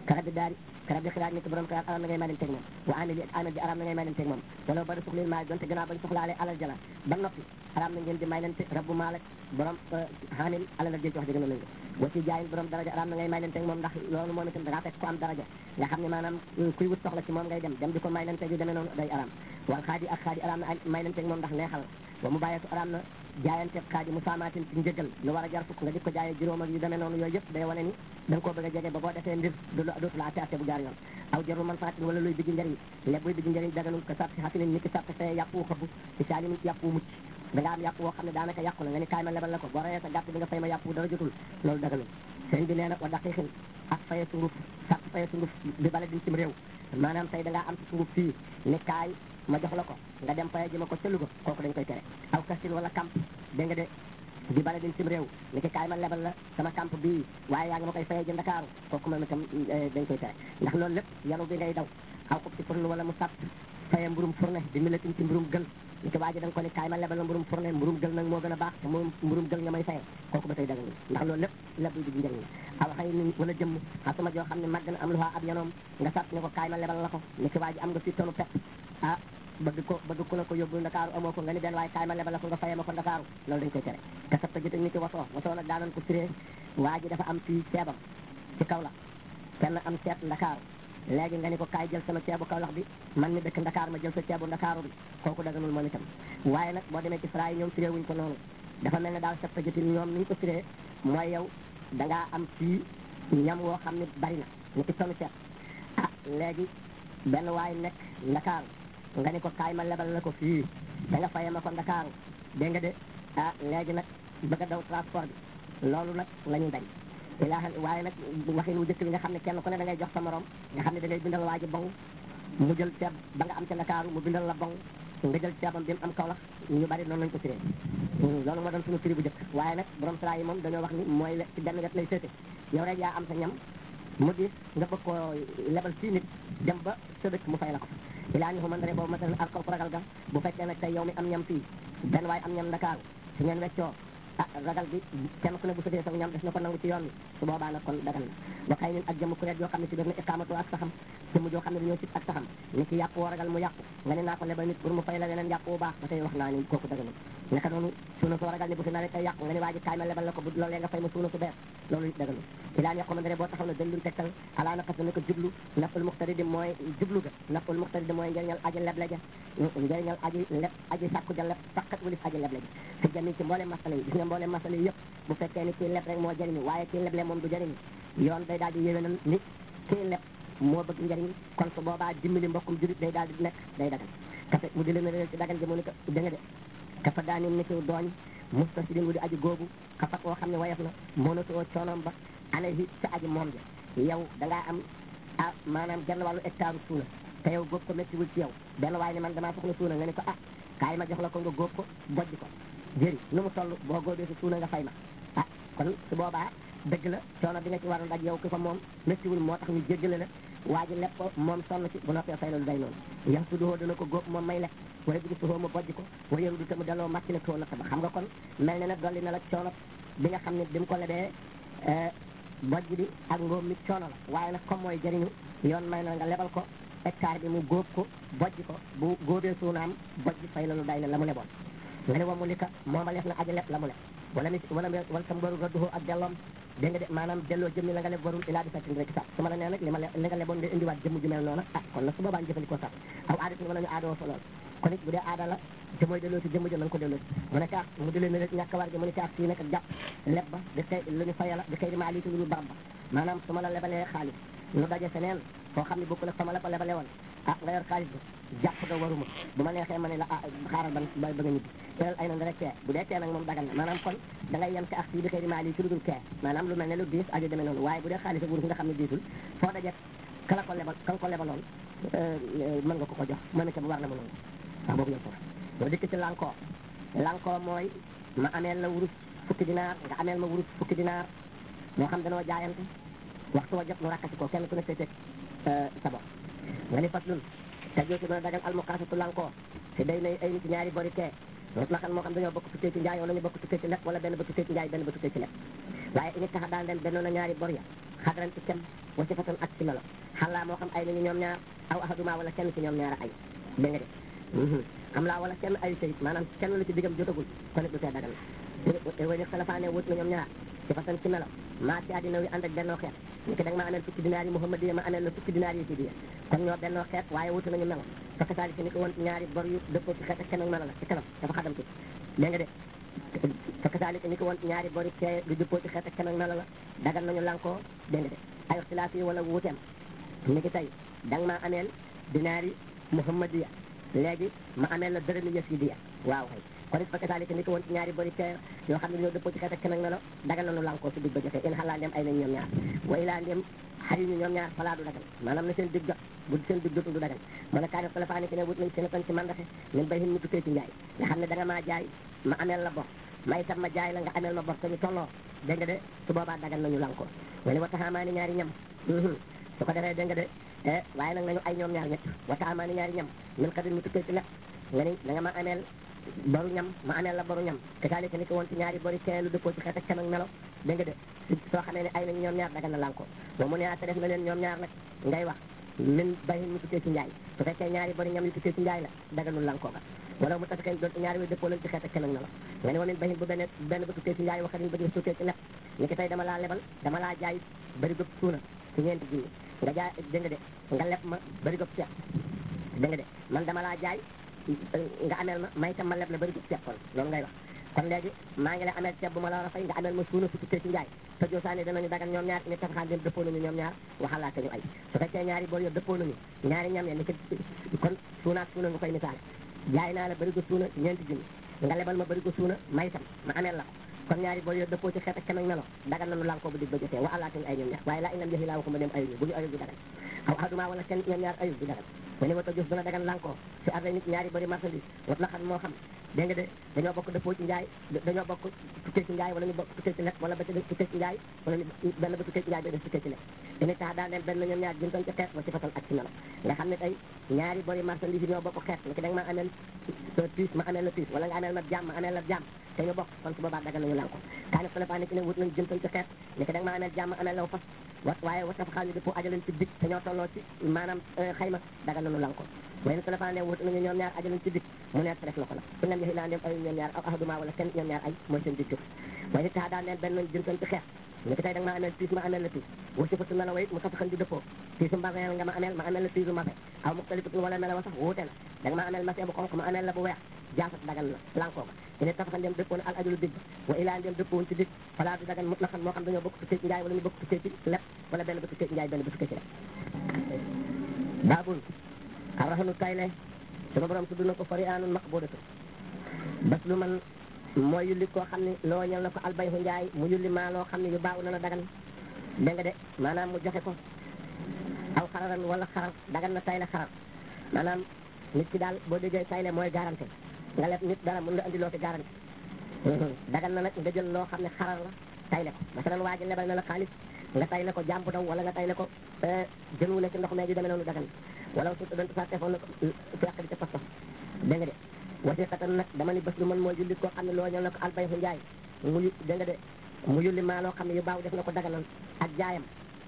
A: karab bi daari karab bi xilaat nit borom xilaat aram na ngay may leen teg moom wa amil yi ak amil ji aram na ngay may leen teg moom wala ba da suxlil maa donte gannaaw bañ soxlaale alal jala ba noppi aram na ngeen di may leen teg rabbu maal ak borom xaamil alal jël ci wax dëgg na lañu wa ci jaayin borom daraja aram na ngay may leen teg moom ndax loolu moom itam da ngaa fekk ko am daraja nga xam ne maanaam kuy wut soxla ci moom ngay dem dem di ko may leen teg yu demee noonu day aram wal xaadi ak xaadi aram na may leen teg moom ndax neexal wa mu bàyyeetu aram na jaayante xaadi mu saamaatin ci njëgal lu war a jar fukk nga di ko jaayee juróom ak yu demee noonu yooyu yëpp day wane ni da nga koo bëgg a jege ba boo defee mbir du dootu la atte atte bu jaar yoon aw jarul man faatin wala luy bigi njëriñ lépp buy bigi njëriñ daganul ko sàpp si xasinin ni ki sàpp fee yàpp wu xëbb ci saalimin yàpp wu mucc da nga am yàpp woo xam ne daanaka yàqu na nga ni kaay ma lebal la ko boo reyee sa gàtt bi nga fay ma yàpp wu dara jotul loolu daganul sëriñ bi nee na wa daqiqin ak faye sunguf sàpp faye sunguf bi bala din cim réew maanaam tey da ngaa am ci sunguf fii ni kaay ma jox la ko nga dem faye ji ma ko ca Louga kooku dañ koy tere aw kastin wala camp dégg nga de di bala din cim réew ni ki kaay ma lebal la sama camp bii waaye yaa ngi ma koy faye ji Ndakaaru kooku moom itam dañ koy tere ndax loolu lépp yanu bi ngay daw aw ko ci fourne wala mu sàpp faye mburum fourne di milatin ci mburum gël ni ki waaji da nga ko ni kaay ma lebal la mburum fourne mburum gël nag moo gën a baax te moom mburum gël nga may faye kooku ba tey daga ndax loolu lépp lépp di njëriñ la aw xëy ni wala jëmm xasuma joo xam ne màgg na am lu ab yanoom nga sàpp ne ko kaay ma lebal la ko ni ki waaji am nga fi tonu pepp ah bëgg ko bëgg ku la ko yóbbu ndakaaru amoo ko nga ni benn waaye kaay ma lebal la ko nga fayee ma ko ndakaaru loolu dañ koy tere te sab ta jëte ni ki wasoo wasoo nag daanoon ko firee waa ji dafa am fii ceebam ci kaw la kenn am ceeb ndakaaru léegi nga ni ko kaay jël sama ceebu Kaolack bi man mi dëkk Ndakaar ma jël sa ceebu Ndakaaru bi kooku daganul moom itam waaye nag boo demee ci fra yi ñoom firee wuñ ko noonu dafa mel ne daal sab ta jëte ñoom ni ñu ko firee mooy yow da ngaa am fii ñam woo xam ne bari na ni ki tonu ceeb ah léegi benn waay nekk Ndakaaru nga ni ko kaay ma lebal la ko fii da nga fayee ma ko Ndakaaru dégg nga de ah léegi nag bëgg a daw transport bi loolu nag la ñuy bañ ilaa waaye nag waxin wu jëkk bi nga xam ne kenn ku ne da ngay jox sa morom nga xam ne da ngay bindal waa ji bong mu jël ceeb ba nga am ca Ndakaaru mu bindal la bong nga jël ceebam bi mu am Kaolack ñu bari noonu lañ ko firee loolu moo doon suñu firi bu jëkk waaye nag borom sara yi moom dañoo wax ni mooy ci benn wet lay féete yow rek yaa am sa ñam mu diis nga bëgg koo lebal fii nit dem ba sa dëkk mu fay la ko ilaa ñu xamante ne boobu masalan ak ko ragal ga bu fekkee nag tey yow mi am ñam fii benn waaye am ñam Ndakaaru su ngeen weccoo ah ragal bi kenn ku ne bu sëdee sax ñam def na ko nangu ci yoon bi su boobaa nag kon dagal na ba xëy nin ak jëmm kuréet yoo xam ne si def na iqaamatu ak saxam jëmm joo xam ne dañoo sib ak saxam ni ki yàpp woo ragal mu yàqu nga ne naa ko lebal nit pour mu fay la leneen yàpp bu baax ba tey wax naa ni kooku daganul naka noonu suuna soo ragal ni bu fi nawet ay yàqu nga ne waa ji kaay ma lebal la ko bu loolee nga fay ma suuna su bees loolu it daganul ilaan yàqu ma dare boo taxaw ne dëllul tegtal alaa naqas na ko jublu naful muxtari di mooy jublu ga naful muxtari di mooy njëriñal aji leble ja njëriñal aji leb aji sàkku ja leb faqat walif aji leble ja fi jami ci mboolem masala yi gis nga mboolem masala yi yëpp bu fekkee ni kii leb rek moo jëriñu waaye kii leble moom du jëriñu yoon day daal di yéwénal ni kii leb moo bëgg njëriñ kon su boobaa dimbali mbokkum julit day daal di nekk day dagan kafe mu di leen réer ci dagan ji mu ni ko da nga de kafa daani ni ki dooñ mustasidin wu di aji googu xafat woo xam ne wayaf na monatoo coonoom ba alayhi sa aji moom ja yow da ngaa am ah maanaam genn wàllu hectare suuna te yow góob ko méttiwul ci yow benn waaye ne man damaa soxla suuna nga ne ko ah kaay ma jox la ko nga góob ko bojj ko jëri nu mu toll boo góobee si suuna nga fay ma ah kon su boobaa dëgg la coono bi nga ci waroon daj yow ki ko moom méttiwul moo tax ñu jéggale la waa ji lepp ko moom sonn ci bu noppee fay loolu day noonu yax su duhoo dana ko góob moom may lekk waaye bu suhoo ma bojj ko waaye du te mu delloo màcc la too natt ba xam nga kon mel ne nag dolli na la coono bi nga xam ne bi mu ko lebee bojj bi ak ngóob mi coono la waaye nag comme mooy jëriñu yoon may na nga lebal ko hectare bi mu góob ko bojj ko bu góobee suunaam bojj fay loolu day na la mu leboon nga ne wa mu lika moomaleef na aji leb la mu leb wala mi wala wala sa mbaru radduhoo ak delloom dégg nga de maanaam delloo jëmmi la nga leb warul ilaa bi sattin rek sax su ma la nee nag li ma le li nga leboon nga indiwaat jëmm ju mel noonu ah kon nag su boobaa ñu jëfandikoo sax aw aada wala ñu aadoo fa lool kon it bu dee aada la te mooy delloo si jëmm ja na nga ko delloo si mu ne kaas mu di leen rek ñàkk war gi mu ne kaas fii nag ak jàpp leb ba di xëy lu ñu fayala di xëy di maa lii lu barab ba maanaam su ma la lebalee xaalis nu daje feneen foo xam ne bokku nag sama la ko lebale woon ah nga yor xaalis bi jàpp nga waruma bu ma neexee ma ne la ah xaaral ban ba nga ñibbi teel ay na rek kee bu dee kee nag moom dagal na maanaam kon da ngay yem ci ak fii di xëy di maa lii ci lu dul kee maanaam lu mel ne lu diis aju demee noonu waaye bu dee xaalis ak wurus nga xam ne diisul foo daje ka la ko lebal ka nga ko lebaloon mën nga ko ko jox mën na ca bu war na mu noonu wax boobu yëpp foofu boo dikk ci lankoo lankoo mooy ma ameel la wurus fukki dinaar nga ameel ma wurus fukki dinaar moo xam danoo jaayante waxtu wa jot nu rakkati ko kenn ku ne seeteeg sa bopp nga ni faslun te jooju dina dagal almuqaasatu lankoo si day nay ay nit ñaari bori kee mot la xam moo xam dañoo bokk tukkee ci njaay wala ñu bokk tukkee ci leb wala benn ba tukkee ci njaay benn ba tukkee ci leb waaye ini taxa daan den bennoon na ñaari bor ya xadran ci kem wa sifatan ak ci melo xalaa moo xam ay nañu ñoom ñaar aw ahaduma wala kenn ci ñoom ñaar ay dégg nga de am laa wala kenn ay sayit maanaam kenn la ci diggam jotagul kon it du tee dagal way ni xalafaane wut na ñoom ñaar ci façon ci melo maa ci àddina wi ànd ak bennoo xeet ni ki da nga ma ameel fukki dinaar yi muhammad yi ma ameel la fukki dinaar yi sidiya kon ñoo bennoo xeet waaye wutu nañu melo fekk saa ni ko woon ñaari bor yu dëppoo ci xeet ak kenn melo la ci kanam dafa xadam ci dégg nga de fekk saa ni ko woon ñaari bor yu kee du dëppoo ci xeet ak kenn melo la dagal nañu lankoo dégg nga de ay ixtilaaf yi wala wuuteem ni ki tey da nga maa ameel dinaar yi muhammadiya léegi ma ameel la dërëmi yasidiya waaw kay kon it fekk saalika ni ko woon ci ñaari bori kee yoo xam ne ñoo dëppoo ci xeet ak kenn melo dagal nañu lankoo su dig ba jotee in xalaa ndem ay nañ ñoom ñaar wa ilaa ndem xari ñu ñoom ñaar falaa du dagal maanaam na seen dig jot bu seen dig jotul du dagal mën a kaani xalafaani ki ne wut nañ seen tan ci mandaxe min bay hin mu tukkee ci njaay nga xam ne da nga maa jaay ma ameel la bor ma itam ma jaay la nga ameel ma bor te ñu tolloo dégg nga de su boobaa dagal nañu lankoo wala wa taxaamaani ñaari ñam su ko defee dégg nga de waaye nag nañu ay ñoom ñaar ñett wa taxaamaani ñaari ñam min xadir mu tukkee ci lekk nga ni da nga ma ameel boru ñam ma ameel la boru ñam te kaalika ni ko woon ci ñaari bori kee lu dëppoo ci xeet ak kenn melo dégg nga de soo xamee ne ay nañ ñoom ñaar dagal na lanko ba mu ne te def na leen ñoom ñaar nag ngay wax min bayin mu tukkee ci njaay su fekkee ñaari bori ñam yu tukkee ci njaay la daganul lanko ba wala mu tafikeen doon ñaari way dëppoo lañ ci xeet ak kenn melo nga ne wa min bayin bu benn benn ba tukkee ci njaay waxarin ba di tukkee ci lepp ni ki tey dama laa lebal dama laa jaay bari gëp suuna ci ñeenti junni nga jaay dégg nga de nga leb ma bari gëp ceeb dégg nga de man dama laa jaay nga ameel ma may tam ma leb la bari gëp ceeb kon loolu ngay wax kon léegi maa ngi lay ameel ceeb bu ma la war a fay nga ameel ma suuna su tukkee ci njaay te joosaani danañu dagan ñoom ñaar ni tafaxaan dem dëppoo nañu ñoom ñaar waxalaate ñu ay su fekkee ñaari boor yo dëppoo nañu ñaari ñam ya ni ki kon suunaak suuna nga koy misaal jaay naa la bari ko suuna ñeenti junni nga lebal ma bari ko suuna may tam ma ameel la ko kon ñaari boor yo dëppoo ci xeet ak kenn melo dagan nañu lankoo bu dig ba jotee wa alaate ñu ay ñoom ñaar waaye laa inam jëfi laa waxuma dem ayuñu bu ñu ayul du dagan aw aduma wala kenn ñoom ñaar ayul du dagan ma ni wata jëf dana dagan lankoo si arda nit ñaari bari marchandise wat la xam moo xam dégg nga de dañoo bokk dëppoo ci njaay dañoo bokk tukkee ci njaay wala ñu bokk tukkee ci lekk wala ba tukkee ci njaay wala ñu benn ba tukkee ci njaay ba def tukkee ci lekk ini tax daal leen benn ñoom ñaar jëntoon ci xeet wa si fatal ak ci melo nga xam ne tey ñaari bori marchandise ñoo bokk xeet ni ki da nga ma ameel piis ma ameel la piis wala nga ameel ma jàmm ma ameel la jàmm te ñu bokk kon su boobaa dagal nañu lan ko kaani xalafa ni ki ne wut nañu jëntoon ci xeet ni ki da nga ma ameel jàmm ameel law fas wa waaye wa tafa ñu dëppoo ajaleen ci dig te ñoo tolloo ci maanaam xayma dagal nañu lan ko way na xalafa ne wut nañu ñoom ñaar ajaleen ci dig mu neet def na ko nag su nem yaxi laa ndem ay ñoom ñaar aw ahaduma wala kenn ñoom ñaar ay mooy seen dig jur waaye tax daal leen benn jëntoon ci xeet ni ki tey da nga ma ameel piis ma ameel la piis wa sifatu melo wayit mu tafaxan di dëppoo piisu mbasin nga ma ameel ma ameel la piisu mbasin aw muxtalifatun wala melo wa sax wuute na da nga ma ameel masin bu xonq ma ameel la bu weex jaasat dagal na lankoo ba ine tafaxan dem dëppoo na al ajulu dig wa ilaa dem dëppoo ci dig falaa du dagan mutlaqan moo xam dañoo bokk tukkee ci njaay wala ñu bokk tukkee ci lepp wala benn ba tukkee ci njaay benn ba tukkee ci lepp baabul arrahanu tayle sama borom tudd na ko fari anun maqbudatu bas lu man mooy yulli koo xam ne loo ñal na ko albayhu njaay mu yulli maa loo xam ne yu baaw na la dagan dégg nga de maanaam mu joxe ko aw xararan wala xarar dagan na tayle xarar maanaam nit ki daal boo déggee tayle mooy garanti nga leb nit dara mën nga andi loo fi garanti dagan na nag nga jël loo xam ne xarar la tayle ko masalan waa ji lebal na la xaalis nga tayle ko jàmbu daw wala nga tayle ko jën wu ne ci ndox mee ju demee noonu dagan wala su doon sa tefoon na ko fekk di ca pas pas dégg nga de wasiqatan nag dama ni bés lu mën mooy julli koo xam ne loo ñal na ko albayhu njaay mu dégg nga de mu yulli maa loo xam ne yu baaw def na ko daganan ak jaayam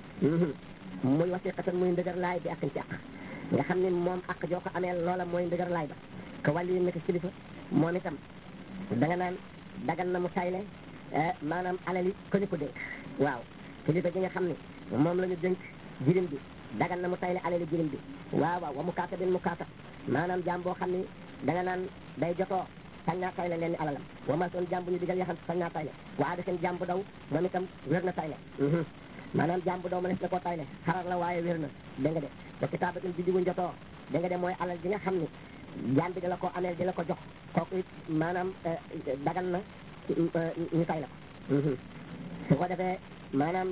A: muy wasiqatan muy ndëgër laay bi akkan ci ak nga xam ne moom ak joo ko amee loola mooy ndëgër laay ba ko wàllu yi nekk kilifa moom itam da nga naan dagan na mu tayle maanaam alali ko ñu ko dénk waaw kilifa gi nga xam ne moom la ñu dénk jirim bi dagan na mu tayle alali jirim bi waaw waaw wa mu kaata bin mu kaata maanaam jaam boo xam ne da nga naan day jotoo sañ naa tayle leen ni alalam wa ma soon jàmbu ñu digal yaxam sañ naa tayle waa da seen jàmbu daw moom itam wér na tayle maanaam jàmbu daw ma nes na koo tayle xarar la waaye wér na dégg nga de te kitaabatin bi digu njotoo dégg nga de mooy alal ji nga xam ne jaam bi di la ko ameel di la ko jox kooku it maanaam dagan na ñu tayle ko su ko defee maanaam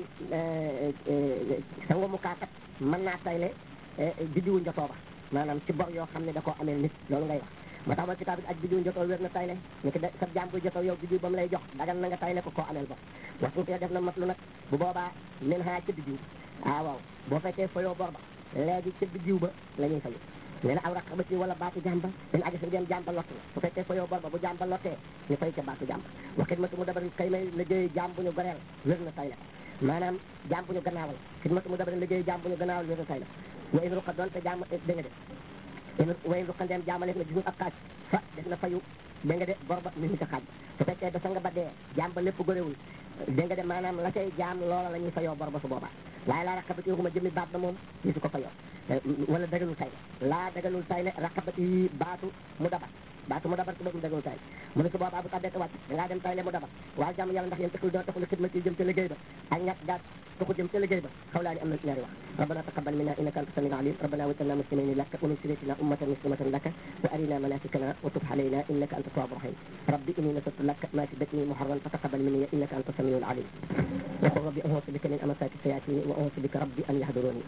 A: sango mu kaakat mën naa tayle biddiwu njotoo ba maanaam ci bor yoo xam ne da koo amee nit loolu ngay wax moo tax ba kitaab bi ak biddiwu njotoo wér na tayle ni ki sa jaam bu jotoo yow biddiw ba mu lay jox dagan na nga tayle ko koo ameel bor waxtu def na mat lu nag bu boobaa min haa ca biddiw ah waaw boo fekkee fayoo bor ba léegi ca biddiw ba la ñuy fayu nee na aw raqaba ci wala baatu jàmba dina aji sa dem jàmba lott na bu fekkee fayoo bor ba bu jàmba lottee ñu fay ca baatu jàmba waxit ma tu mu dabar kay may liggéey jàmb ñu goreel wér na tayle maanaam jaam bu ñu gannaawal xidmatu mu dabari liggéey jaam bu ñu gannaawal wéeru tay la wa in ruqa doon te jaam dégg nga de wa in ruqa ndeem jaamaleef na gisul ab xaaj fa def na fayu dégg nga de bor ba mi ngi ca xaaj ba su fekkee ba sa nga ba dee jaam ba lépp góorewul dégg nga de maanaam la cay jaam loola la ñuy fayoo bor ba su boobaa waaye laa raqabati waxuma jëmmi baat ba moom gisu ko fayoo wala dagalul tay la laa dagalul tay le raqabati baatu mu dabat baatu mu dabat su bëggul dagalul tay mu ne su boobaa bu tàbbee te wàcc dangaa dem tay le mu dabat waaye jàmm yàlla ndax yéen taxul doo taxul xidma ci jëm ca liggéey ba ak ñàkk gaat taxul jëm ca liggéey ba xawlaa ni am na ñaari wax rabbana taqabbal minna innaka anta samiul alim rabbana waj'alna muslimin laka wa min dhurriyyatina ummatan muslimatan laka wa arina manasikana wa tub alayna innaka anta tawwabur rahim rabbi inni nasartu laka ma fi batni muharran fataqabbal minni innaka anta samiul alim وقل ربي أعوذ بك من أمسات الشياطين وأعوذ بك ربي أن يحضروني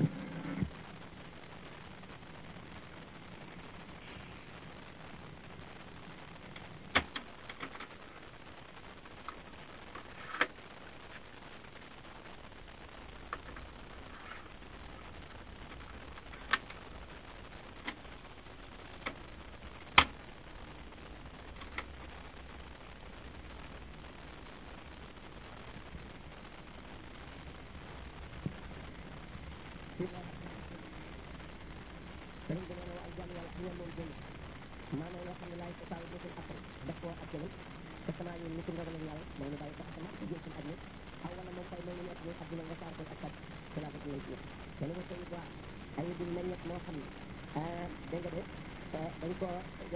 A: sëriñ bi nee na waa jàmm yàlla ñoom moom jënd maanaam yoo xam ne laay ko taw dootul appal def koo ak jëmal te sama ñun ni ci ndogalam yàlla moo ñu bàyyi sax sama ci jël suñu àdduna aw wala moom kay moo ñu nekk ñun àdduna nga saar ko ak kat ci laa bëgg nañ ci te li ma koy waa ay dul meññet moo xam ne dégg nga de dañ ko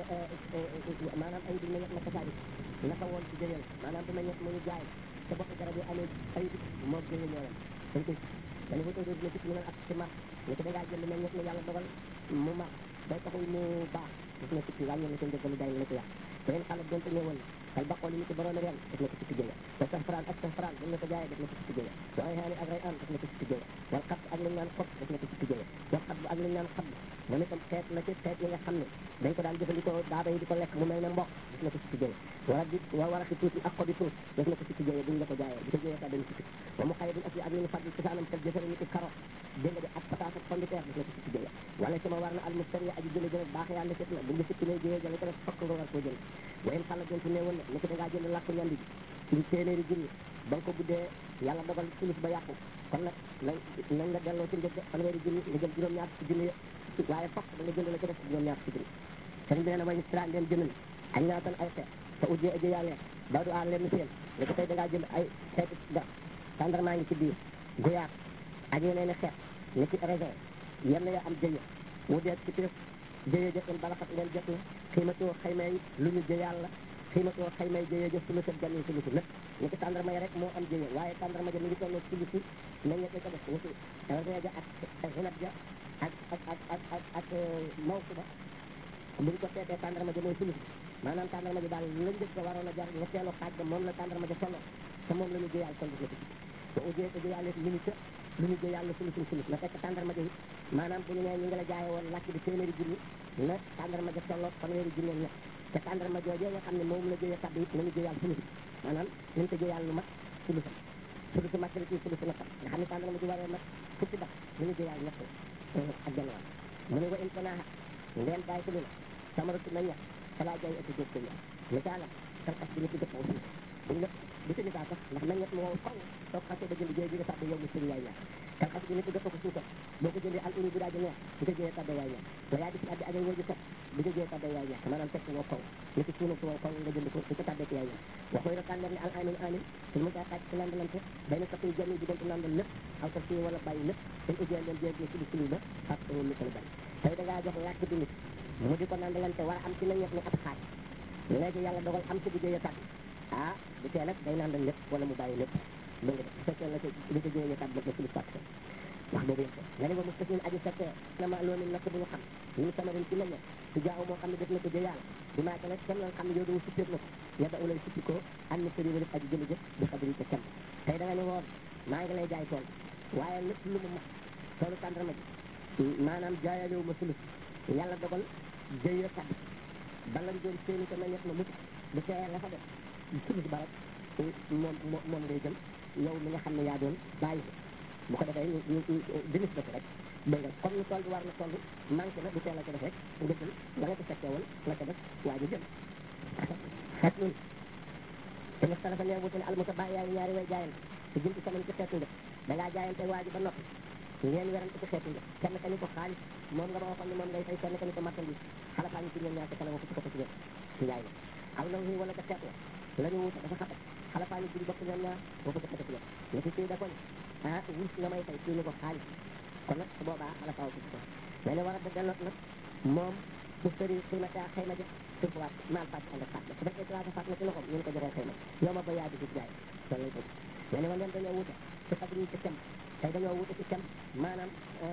A: maanaam ay dul meññet naka saadi naka woon ci jëyal maanaam du meññet mu ñu jaay te bokk garab yi amee ay dugg moo jëye ñooyam dañ koy dañu ko tóodoo dina ci ñu ak ci mar ni ko dangaa jënd meññet mu yàlla dogal mu mar day taxul mu baax def na sikki wàññi na seen njëggalu jaay la ko yàq te leen xale donte ñëwoon kal baqool yi ni ko borom ren def na ko sikki jëya te safran ak safran dañ na ko jaayee def na ko sikki jëya wa ay xaani ak ray an def na ko sikki jëya wal xab ak liñ naan xob def na ko sikki jëya wal xab ak liñ naan xab moom itam xeet la ci xeet yi nga xam ne dañ ko daan jëfandikoo daaba yi di ko lekk mu mel ne mboq def na ko sikki jëya wala di wa war a ci tuuti ak xobi tuut def na ko sikki jëya buñ la ko jaayee bu ko jëyee sax dañ sikki wa mu xaye buñ ak ak li ñu fàgg ci saanam tel jëfere ni ci karo dégg nga de ak pataas ak pombiteer def na ko sikki jëya wala sama war na almustari aji jële jële baax yàlla sit na bu nga sikki lay jëyee jële ko def fokk nga war koo jël wayen xala jontu ne woon na ni ko dangaa jënd làkku ñandi bi ci téeméeri junni ba nga ko guddee yàlla dogal sulus ba yàqu kon nag nañ nañ nga delloo ci njëg fanweeri junni nga jël juróom-ñaar ci junni waaye fokk da nga jënd la ci def juróom-ñaar ci junni sëriñ bi nee na way sira leen jënd na ak ñaatan ay xeet te ujjee ajo yàlla ba du aar leen seen ni ko tey dangaa jënd ay xeeti garab tàndarmaa ngi ci biir guyaat ak yeneen i xeet ni ci raisin yenn ya am jëye mu dee ci prix jëye jëf in balaxat leen jot na xiimatoo xaymay lu ñu jëyaal la xiimatoo xaymay jëye jëf sulu sat janni sulu si lépp ni ki tàndarma yi rek moo am jëye waaye tàndarma ja mi ngi tolloo sulu si meññet ko def ni ki raisin ja ak xinat ja ak ak ak ak ak ak mawsu ba bu ñu ko seetee tàndarma ja mooy sulu si maanaam tàndarma ja daal la njëg ga waroon a jar ñetteelu xaaj ba moom la tàndarma ja tolloo te moom la ñu jëyaal kon gis na ci te ujee ko jëyaale lu ñu ca lu ñu jëy yàlla sulu suñ sulus na fekk tàndarma ja it maanaam bu ñu nee ñu ngi la jaaye woon làkk bi téeméeri junni na tàndarma ja tolloo fanweeri junni ñett te tàndarma joojee nga xam ne moom la jëyee kàddu it nañu jëyaal sulus maanaam nañ ko jëyaal lu mat sulusam sulusu makkali ci sulusu nattam nga xam ne tàndarma ji waree mat fukki bax nañu jëyaal ñett ak genn wàll mu ne wa in fanaaha ndeen bàyyi ko lu na samaratu na ñett falaa jaay ëpp jóg ko ñaar misaala kalkas bi ni ci dëpp aussi buñ la du ci misaal sax ndax meññet mu wow koŋ soo xasee ba jënd jëye bi nga tàbbi yow mi sëri yaay ñaar kalkas bi ni ci dëpp ko suukar boo ko jëndee al uni bi daa ji neex di ko jëyee tàbbi yaay ñaar wayaa di ci addi ajay wooju set di ko jëyee tàbbi yaay ñaar maanaam fekk wow koŋ ni ci suuna su wow koŋ nga jënd ko di ko tàbbee ci yaay ñaar waxoy na tànneer ne al amin amin suñ mu daa xaaj ci landalante bay na sappi jami diggante landal lépp aw ta fii wala bàyyi lépp dañ ujjee leen jëye sulu sulu ba ak lu ko bari tey da ngaa jox làkk bi nit mu di ko nandalante war a am ci meññet ni ab xaaj léegi yàlla dogal am ci bu jëyee tàbbi ah bu tee nag day naan lépp wala mu bàyyi lépp dégg nga bu fekkee la ko li ko jëyee tàbbi ba suñu fàtte wax boobu yëpp nga ne ba mu fas aji fekkee na ma loolu nak bu ñu xam ñu samarin ci meññet su jaaw moo xam ne def na ko jëyaal bi maa nag kenn nga xam ne yow dama suppeet na ko yadda ulay suppi ko am na sëri aji jëli jëf bi xabri ca kem tey da nga ne woon maa ngi lay jaay tool waaye lépp lu mu mat toolu tàndarma ji maanaam jaayaalewu ma sulus yàlla dogal jëyee tàbbi ba nga doon séeni ko meññet ma mucc bu tee la fa def sulus ba rek moom moom ngay jël yow mi nga xam ne yaa doon bàyyi ko bu ko defee ñu ñu dinis ba ko rek dégg nga comme ni tool bi war na toll manqué na bu teel a ko def rek nga jël la nga ko fekkee woon la ko def waa ji jël xet nun te mustalafa nee wute ne almuta bàyyi yaa ngi ñaari way jaayante si jëm ci sama ci xeetu njëkk da ngaa jaayante waa ji ba noppi ngeen werante ci xeetu njëkk kenn ka ni ko xaalis moom nga ma waxoon ni moom ngay fay kenn ka ni ko marchandise xalafaa ñu ci ñoom ñaar ca kanam ko ci ko ci njëkk ci njaay la aw na wi wala ca xeet la la ñu wuute dafa xatat xalafaa ñu ci bokk ñoom ñaar boo ko ci xeetu njëkk ñu ci kii da ko ni ah wurus nga may fay kii ni ko xaalis kon nag su boobaa xalafaa ko ci ko mais ne war a dëggal nag moom bu sëri ximata xayma ja surfaat maal fàtt ànd ak fàtt la su fekkee salaata fàtt na ci loxoom ñu ko joxee xayma yow ma ba yaa di ci jaay loolu lay bëgg mais ne ma leen dañoo wuute ci xadri ci kem tey dañoo wuute ci kem maanaam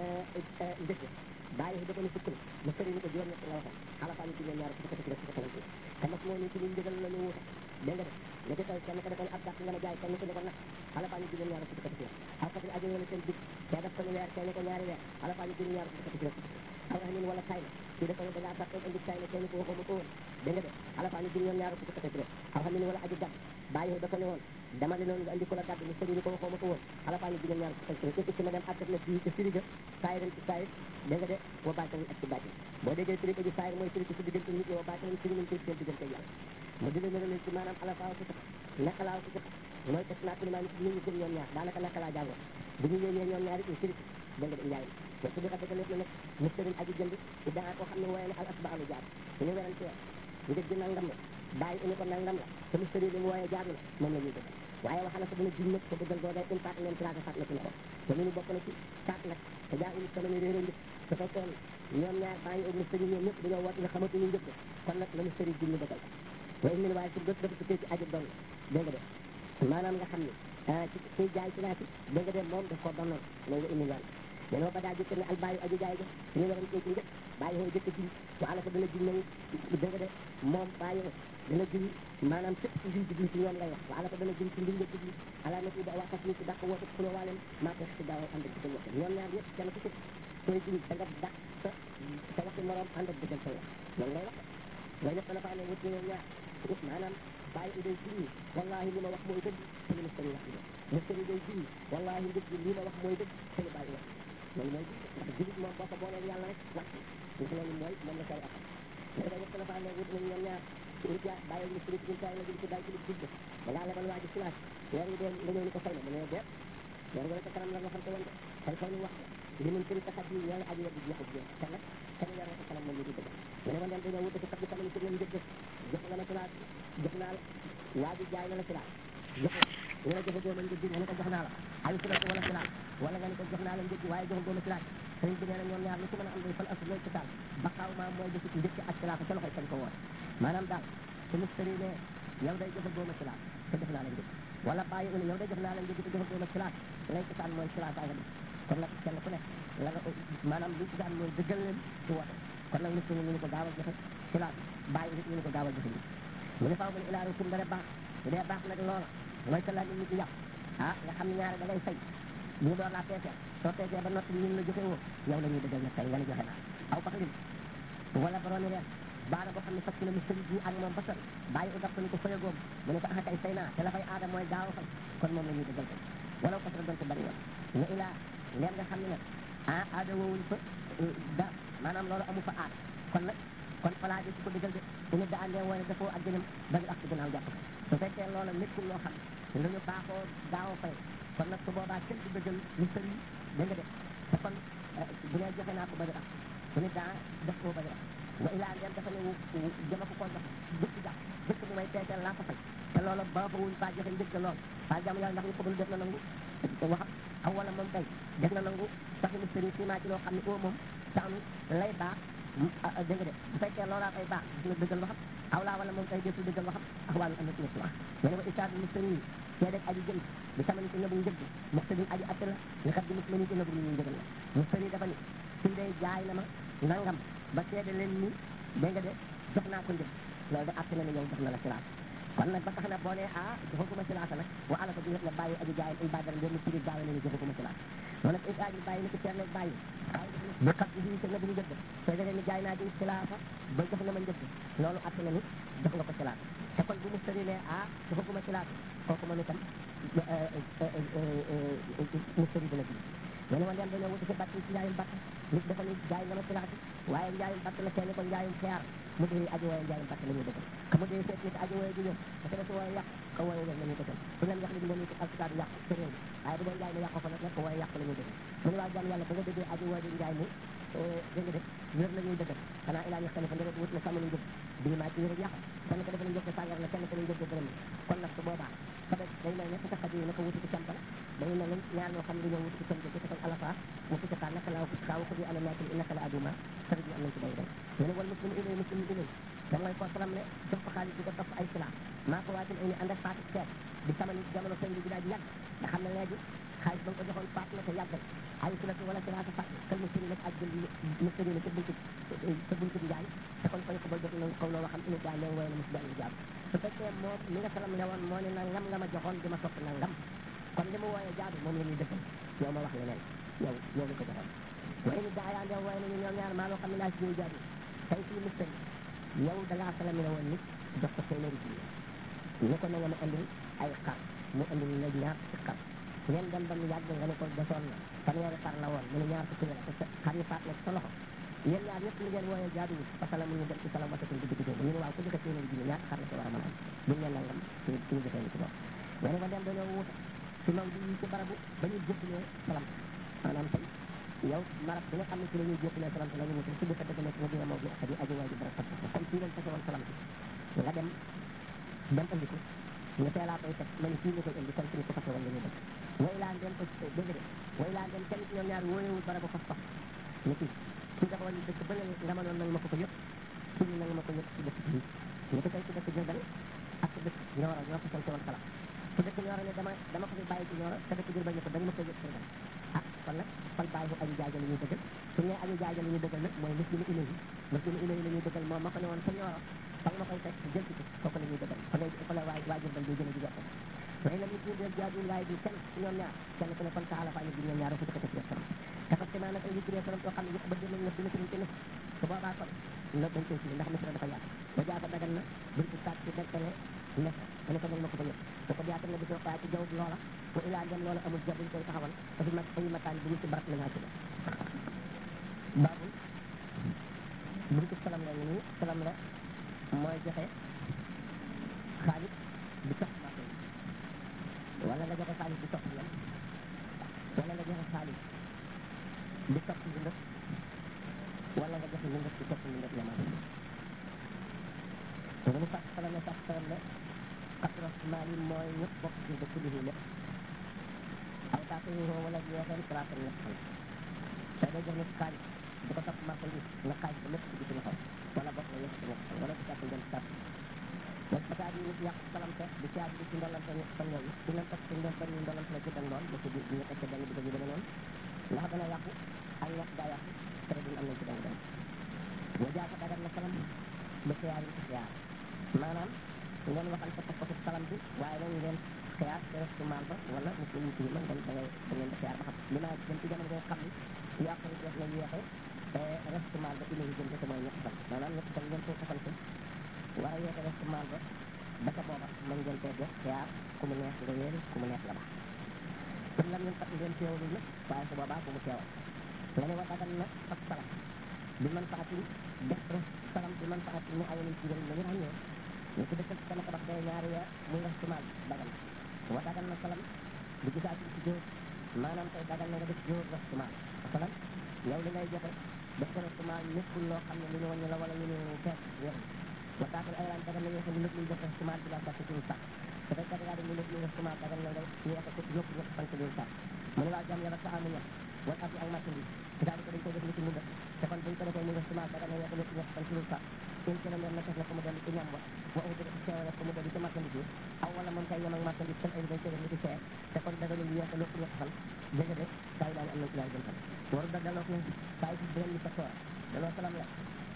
A: njëkk bàyyi dafa ni sukk mu sëri ni ko juróom ñett nga waxoon xalafaa ni ci ñoom ñaar su ko ci def su ko talanti te nag moo ni ci ñu njëgal la ñu wuute dégg nga de li ci tey kenn ko defoon ab dàq nga ma jaay kenn ko ne ko nag xalafaa ni ci ñoom ñaar su ko ci def aw xatil ajo wala seen dig te def ko ni weer kenn ko ñaari weer xalafaa ni ci ñoom ñaar su ko ci def aw rax nin wala tay la kii dafa ne da ngaa sàkkoon indi tay la kenn ko waxoo ma ko woon dégg nga de xalafaa ni ci ñoom ñaar su ko ci def aw xam ni wala aji gàdd bàyyi dafa ne woon dama ne noonu nga andi ko la gàdd mu sëri ni ko waxoo ma ko woon xalafaa ni ci ñoom ñaar su ko ci def ci ma dem àttat na fii ci siriga saay ren ci saay dégg nga de wa baatin ak ci baatin boo déggee firi ko ji saay mooy firi ko ci diggante nit ñi wa baatin firi nañ ko seen diggante yàlla mu di leen leen ci maanaam alafaaw ci sax naka laaw ci sax mooy teg naa ko maanaam ñu ñu gëm ñoom ñaar daanaka naka laa jàngoon bu ñu ñëwee ñoom ñaar it ñu firi ko dégg nga de njaay te su dee dëgg na nag mu sëriñ aji jënd daa koo xam ne wooye ne al asba alu jaar suñu werantee njëg gi nangam la bàyyi indi ko nangam la te mu sëriñ li mu wooye jaar na moom la ñuy dëgg waaye waxal na ko dina jum nag te dëggal boo day une part leen platé fat na ci loxo te ñu bokk na ci saat nag te jaa indi sama ni réeré njëkk su fekkoon ñoom ñaar bàyyi ak mu sëriñ ñoom ñëpp dañoo woote ne xamatuñu njëkk kon nag la mu sëriñ jum ñu dëggal ko waaye min waaye ci gës dafa tukkee ci aji doon dégg nga de maanaam nga xam ne ci kuy jaay ci naati dégg nga de moom daf koo donnoon loolu nga indi yoon danoo ba daa jëkk ne al bàyyi aji jaay ga suñu waran cee ci njëkk bàyyi hoo jëkk ji wa ala ko dana ji nañu dégg nga de moom bàyyi dana ji maanaam sëpp ci liñ jubli ci ñoom lay wax wa ala ko dana ji ci liñ nga jubli ala na ida waa tas ni ci dàq woote xuloo waaleen maa ko ci daaw ànd ak dëggal wax ñoom ñaar ñëpp kenn ku ci sooy ji da nga dàq sa sa waxi morom ànd ak dëggal sa wax loolu lay wax loolu ñëpp dana faa ne wut ñoom ñaar maanaam bàyyi day jinni wallahi li ma wax mooy dëgg te li mustari wax dëgg mustari day jinni wallahi njëg li ma wax mooy dëgg te li bàyyi wax loolu mooy ndax julit moom boo ko boolee yàlla rek wàcc ndax loolu mooy moom la koy axal léegi da ñëpp dana faa ne wut nañ ñoom ñaar ut yaa bàyyi mustari ci taay la jël ci bàyyi ci jub da ngaa lebal waa ji silaas weer yi dee nga ñëw ni ko fay na mu ne deet weer wala ca kanam la waxante woon de kon kaw ñu wax li mun tëri taxat yi ñoo aji weddi jeexu jeex te nag kenn weer ca kanam moom ñu di dëgg mu ne ma dem dañoo wute ci kat bi kanam ci leen jëgg jox nga ma silaas jox naa la waa ji jaay na la silaas jox nga la joxe dooma njëg nga ne ko jox naa la ay silaas wala silaas wala nga ne ko jox naa la njëg waaye jox dooma silaas sëriñ bi nee na ñoom ñaar lu ci mën a am day fal asl looy ci taal ba xaaw maa mooy defi njëkk ak silaas ca loxoy kañ ko woote maanaam daal su mustari ne yow day joxe dooma silaas te jox naa la njëg wala bàyyi uni yow day jox naa la njëg te joxe dooma silaas lay ci taal mooy silaas nga def kon nag kenn ku nekk la nga maanaam li ci daan mooy dëggal leen ci woote kon nag mustari ñu ni ko gaawal joxe silaas bàyyi nit ñu ni ko gaawal joxe njëg mu ne faaw mu ne ilaaru kum dara baax bu dee baax nag loola mooy sa laaj nit ñi yàq ah nga xam ne ñaare da ngay fay ñu door laa peesee soo peesee ba noppi ñun la joxe woo yow la ñuy dëggal nag tey nga ni joxe naa aw pax lim wala boroomi reer baana boo xam ne fekk na mu sëri ji ak moom ba sori bàyyi u daf ko ni ko fayagoom mu ne ko ah kay fay naa te la fay aada mooy gaaw a fay kon moom la ñuy dëggal tey wala ko doon ko bari woon nga ilaa leer nga xam ne nag ah aada woowuñ fa da maanaam loolu amu fa aada kon nag kon falaa di ko dëggal de su nit da àndee wooye dafoo ak jënam ba ak ci gannaaw jàpp ko su fekkee loola nekkul loo xam ne lu ñu baaxoo gaaw a fay kon nag su boobaa kenn du dëggal lu sëri dégg nga de te kon bu nee joxe naa ko bari ak su nit daa def koo bari ak wa ilaa ngeen dafa ne jëma ko koo joxe dëkk jàpp dëkk bu may teeteel laa ko fay te loola baaxawuñ faa joxe njëkk lool faa jàmm yàlla ndax ñu ko bëgg def na nangu waxam aw wala moom kay def na nangu saxi mu sëri simaa ci loo xam ne oo moom sax lay baax dégg nga de bu fekkee loolaa koy baax gis nga dëggal waxam aw laa wala moom kay desul dëggal waxam ak wàllu am na ci ñetti wax ñu ne ko isaad mu sëri see deg aji jënd bi sama ni ci nëbu njëgg mu sëri aji atte la ñu xam di mus ma ni ci nëbu ñu njëgal la mu sëri dafa ni suñ day jaay na ma nangam ba seede leen ni dégg nga de jox naa ko njëg loolu de atte na ne yow jox na la silaas kon nag ba tax na boo nee ah joxaguma silaasa nag wa ala ko di nga bàyyi aji jaayam il badara ngeen ci gaaw ne joxaguma silaas moo nag isaad bi bàyyi ni ko teer bàyyi bu xat bi ci nëbu njëgg soo dee ni jaay naa di silaasa ba jox na ma njëgg loolu atte na ni jox nga ko silaas te kon bu mu sëri ne ah joxaguma silaas kooku moom itam mu sëri dina ji ñu ne ma leen dañoo wuti si batt ci njaayum batt nit dafa ni jaay nga ma silaas waaye njaayum batt la kenn ko njaayum xeer mu dee aji wooye njaayum pàcc la ñuy dëggal ka mu dee seet nit aji wooye ju ñëw da ca des wooye yàq ka wooye wér la ñuy dëggal bu leen wax li di leen ci alkitaab yàq ca réew mi waaye bu dee njaay mi yàqoo fa nag nag wooye yàq la ñuy dëggal mu ne waa jàmm yàlla ba nga déggee aji wooye di njaay mi dégg nga de wér la ñuy dëggal xanaa ilaa ñu xalifa nderet wut na sàmm lu njëg bii maa ci wér yàq kenn ko dafa la njëg sàngar la kenn ko la njëg dërëm kon nag su boobaa sabe day mel ne sa xaji naka wuti ci campal day mel ne ñaar ñoo xam ne dañoo wuti ci cam ci kon alafa mu fi kaa naka laa kaa ko di ala naakil innaka la aduma sari bi am nañ ci day day ñu ne wal muslim ilay muslim ilay da mooy ko salam ne jox ko xaalis di ko topp ay sila maa ko waatil ay ni ànd ak faatu seet di sama ni jamono sëñ bi daa ji yàgg nga xam ne léegi xaalis ba nga ko joxoon faat na te yàggal ay silatu wala silata faat kal mu sëri nag ak jël mu sëri na ca buntu ca buntu bi jaay te kon koy ko ba jot na kaw loolu xam ina jaay leen wooye na mus jaay jaam su fekkee moom mi nga salam ne woon moo ne nangam nga ma joxoon di ma topp nangam kon li mu wooyee jaadu moom la ñuy dëggal yow ma wax leneen yow yow li ko joxoon waaye ni daayaan yow wooye nañu ñoom ñaar maa loo xam ne laa si ñuy jaadu tey fii mu sëri yow da ngaa salam ne woon nit jox ko téeméeri junni ni ko na nga ma andil ay xar mu andil la ñaar ci xar ngeen dem ba mu yàgg nga ne ko desoon na fanweeri xar la woon mu ne ñaar fukki la te xar yi faat na sa loxo yéen ñaar ñëpp li ngeen wooyee jaaduwul parce que la mu ñu dem ci salam wasatul digg digg ñu ne waaw ku joxe téeméeri junni ñaata xar la ci war a mën a am buñ ne nangam ci ci ñu defee ni ci bopp nga ne ko dem dañoo wuute ci maw di ci barabu ba ñu jébbalee salam maanaam tey yow marab bi nga xam ne ci la ñuy jébbalee salam te la ñu wuute ci dëkk dëgg nekk mu dina maw bi ak aji waay ji barab fas comme fii lañ fase woon salam bi nga dem dem andi ko nga teelaa koy teg ma ne fii nga koy indi kon suñu ko fase woon la ñu dëkk way laan dem ko dégg de way laan dem kenn ci ñoom ñaar wóoyewul barabu fas fas ni kii kii dafa woon dëkk ba ne nga ma noon nag ma ko ko yëpp kii nag ma ko yëpp ci dëkk bii ñu ko tey ci dëkk Diourbel ak ci dëkk Nioro ñoo ko sant woon salam ci dëkk Nioro ne dama dama ko fi bàyyi ci Nioro te dëkk Diourbel ne ko dañ ma ko yëpp Diourbel ah kon nag fal bàyyi bu aji jaaja la ñuy dëggal su ñu nee aji jaaja la ñuy dëggal nag mooy muslimu ilahi muslimu ilahi la ñuy dëggal moom ma ko ne woon sa Nioro fa nga ma koy teg jël ci ko kooku la ñuy dëggal fa lay fa la waa waa Diourbel di gën a jigéen waaye la ñu tuddee jaaduwul waaye bi kenn ci ñoom ñaar kenn ku ne kon taala fa ñu di ñoom ñaar ko ko ci salam dafa ci maanaam ay yittiree salam yoo xam ne yëpp ba jël nañ na dina ci ci ne su boobaa kon la dañ koy firi ndax misra dafa yaatu ba jaata dagan na buñ ci tàkk ci dekkale nes ma ne ko nag ma ko ba yëpp da ko yaata nga di ko waaye ci jaww loola wa ilaa ngeen loola amul jar dañ koy taxawal dafa mag ay makaan bu ñu ci barab la ñaa ci def baabul buntu salam la nii salam la mooy joxe xaalis bi topp marché wala nga joxe xaalis bi topp yam wala nga joxe xaalis bi topp ndëf wala nga joxe ndëf bi topp ndëf yamal te dañu fàtt salam ne fàtt salam ne xatros maali mooy ñëpp bokk ci dëkk bi lépp aw taako yi wala yeexeen salaata ñett fan tey day jox nit xaalis di ko topp marché bi nga xaalis ba lépp ci bitim xaw wala bokk nga yëpp ci ñett fan wala di jàpp ngeen sàpp donc fasaad yi nit yàq salamte di caag bi ci ndolante ñett fan yooyu di leen topp ci ndef benn ndolante la jëddan lool ba ci biir ñu teg ci benn bi yu demee noonu ndax dana yàqu ak ñett daa yàqu tere duñ am nañ ci benn benn wa jaaka dagan na salam ba xiyaar yi ci xiyaar maanaam ngeen waxal sa pas pasub salam bi waaye nag ngeen xiyaar te restu maal ba wala muslim yi ci man ngeen da ngay da ngeen di xiyaar ba xam li naa dem ci jamono ngay xam ni yàqu ni def na yéexe restu maal ba ilayi jëm te mooy ñett fan maanaam ñett fan ngeen koy xasante war a yeete restu maal ba ba ca booba mën ngeen koy def xiyaar ku mu neex nga wéeri ku mu neex nga baax kon lam ñun fat ngeen teewlu nag waaye su boobaa bu mu teewal nga ne wa dagan na fas salam bi man faatin def salam bi man faatin mu ayonin ci njëriñ la ñu ràññee ñu ko dëkkal sama tabax day ñaari weer muy restu maal dagan na wa dagan na salam bi gisaatin ci jóor maanaam tey dagan na nga def jóor restu maal masalan yow li ngay joxe def ko restu maal nekkul loo xam ne lu ñu wàññi la wala lu ñu feet wér wa taakul ayran dagan na yeexe lu lépp luy def restu maal bi la sàkk ci sax su fekkee da ngaa dem lu lépp luy restu maal dagan na nga yeexe ko yëpp ñett fan ci sax mu ne waa jàmm yàlla sa amu ñett wala ab ak marchandise c'est-à-dire que dañ koy def ni ci mu def te kon buñ ko defee mu restu maal dagan na yeexe lépp ñett fan ci sax une kilomètre na def na ko mu dellu ci ñam wa wa uti teewale ko mu dellu ci marchandise bi aw wala moom kay yem ak marchandise kon ay dañ koy def ni ci seer te kon daganul yeexe lépp ñett fan dëgg de saa yi daal am na ci laay jëm fan waru da daloo ne saa yi beneen ni sa toor daloo salam la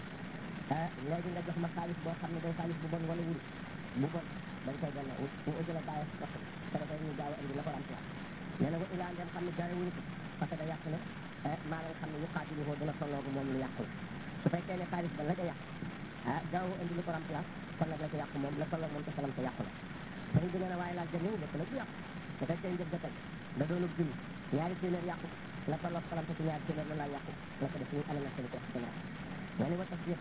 A: ah léegi nga jox ma xaalis boo xam ne day xaalis bu bon wala wuri bu bon dañ koy gànna bu ujëla bàyyi wax te dafay ñu gaaw a indi la ko remplacé nee na ko ilaa ngeen xam ne jaay wuñu ko parce que da yàq ne maa nga xam ne yu xaatilu ko dina tolloogu moom lu yàqu la su fekkee ne xaalis ba la ca yàq ah gaaw a indi lu ko remplacé kon nag la ca yàqu moom la tolloog moom te salam te yàqu la sëriñ bi nee na waaye laaj jënd lépp nag du yàqu su fekkee njëg ga tey da doonu junni ñaari téeméer yàqu la tolloog salam te ci ñaari téeméer la laa yàqu la ko def ñu ala na seen ko wax gannaaw nga ne wa tasdiq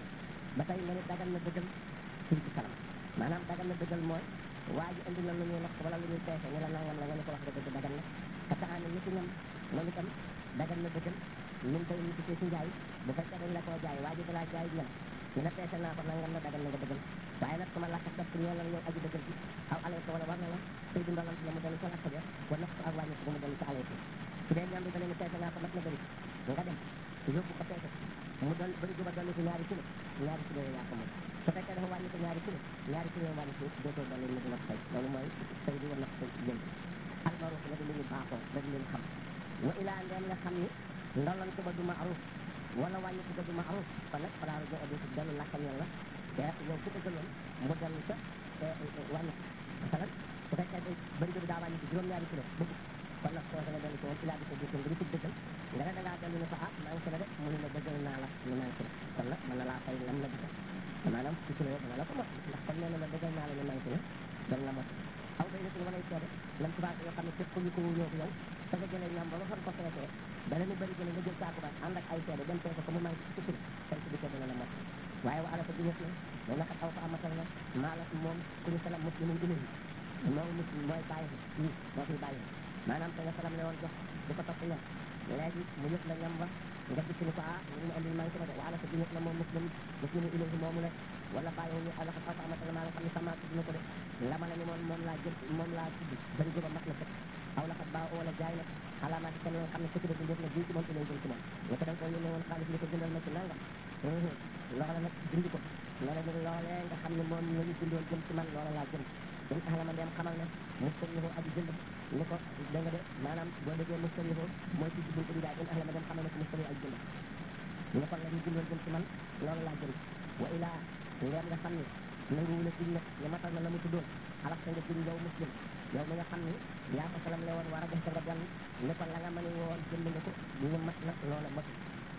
A: ba tey nga ne dagan na dëggal firi ci salam maanaam dagan na dëggal mooy waa ji indi na lu ñuy natt wala lu ñuy peese ñu la nangam la nga ne ko wax dëgg dagan na te taxaane ni ci ñam moom itam dagan na dëggal min bay ni ci ci njaay bu fekkee dañ la koo jaay waa ji dalaa jaay ñam ñu la peese naa ko nangam la dagan na nga dëggal waaye nag sama lakkat def ñoo la yow aji dëggal bi aw alay ko wala war na la tey du ndolant la mu dellu sa lakk ja wa nax ko ak wàññi ko mu dellu sa alay ko su dee ñam bi danañu peese naa ko mat na bëri nga dem yóbbu ko peese mu doon bëri juba dolli ci ñaari kilo ñaari kilo yaa ko moom su fekkee dafa wàññi ko ñaari kilo ñaari kilo wàññi ko dootoo dolli mu dina fay loolu mooy tey di wa nax ko jënd almaruf la di lu ñu baaxoo da di leen xam wa ilaa ndeem nga xam ni ndolant ba du maaruf wala wàññi ko ba du maaruf kon nag falaa jo odi dellu lakkam yàlla te yow ku dëggaloon mu dellu sa wàññi ko masalan su fekkee day bëri bi daa wàññi ko juróom-ñaari kilo bëgg kon nag soo nga dellu ci woon ilaa di ko gis nga di ko dëggal nga ne da ngaa dellu ne ko ah maa ngi la de mu ne la dëggal naa la ñu maa ngi la kon nag mën na laa fay lam la dëggal maanaam ci kilo dana la ko mot ndax comme nee na la dëggal naa la ñu maa ngi la dan la mot aw day na walay seede lam tubaab yoo xam ne képp ñu ko wuñoo yow da nga jëlee ñam ba ba fan ko feesee dana ni bëri jële nga jël saaku ba ànd ak ay seede dem peese ko mu manqué ci kilo tey ci dikkee dana la mot waaye wa ala ko diñes na wa naqat aw ko amatal na maala moom ku ñu salam muslimun ilayhi moom muslim mooy bàyyi i moo fiy bàyyi maanaam te nga salam ne woon jox di ko topp ñam léegi mu yëg la ñam ba nga dikk ni ko ah ñu mu andil manqué na de wa ala ko diñes na moom muslim muslimu ilayhi moomu le wala bàyyi ñu ala ko aw ko amatal na maa nga xam ne sama tudd na ko de lama la ni moom moom laa jël moom laa tudd bëri jóba mat na sëkk aw la xat baa wala jaay na alaamaati kan yoo xam ne sëkk bi ndéef na bii ci moom ilay jëm ci moom ñu ko da nga ko yónnee woon xaalis ni ko jëndal ma ci nangam loola nag dindi ko ne la ñu loolee nga xam ne moom la ñu bindoon jëm ci man loola laa jënd dañ tax la ma dem xamal ne mustariho aji jënd ni ko da nga de maanaam boo déggee mustariho mooy ci buntu bi daal dañ tax la ma dem xamal ne ko mustariho aji jënd ñu kon la ñu bindoon jëm ci man loola laa jënd wa ilaa ndeem nga xam ne nangu wula giñ nag ne matal na la mu tuddoon xalax sa nga giñ yow muslim yow mi nga xam ne yaa ko salam le woon war a def sa nga jàll ne ko la nga mën woon jënd nga ko ñu mat na loola matul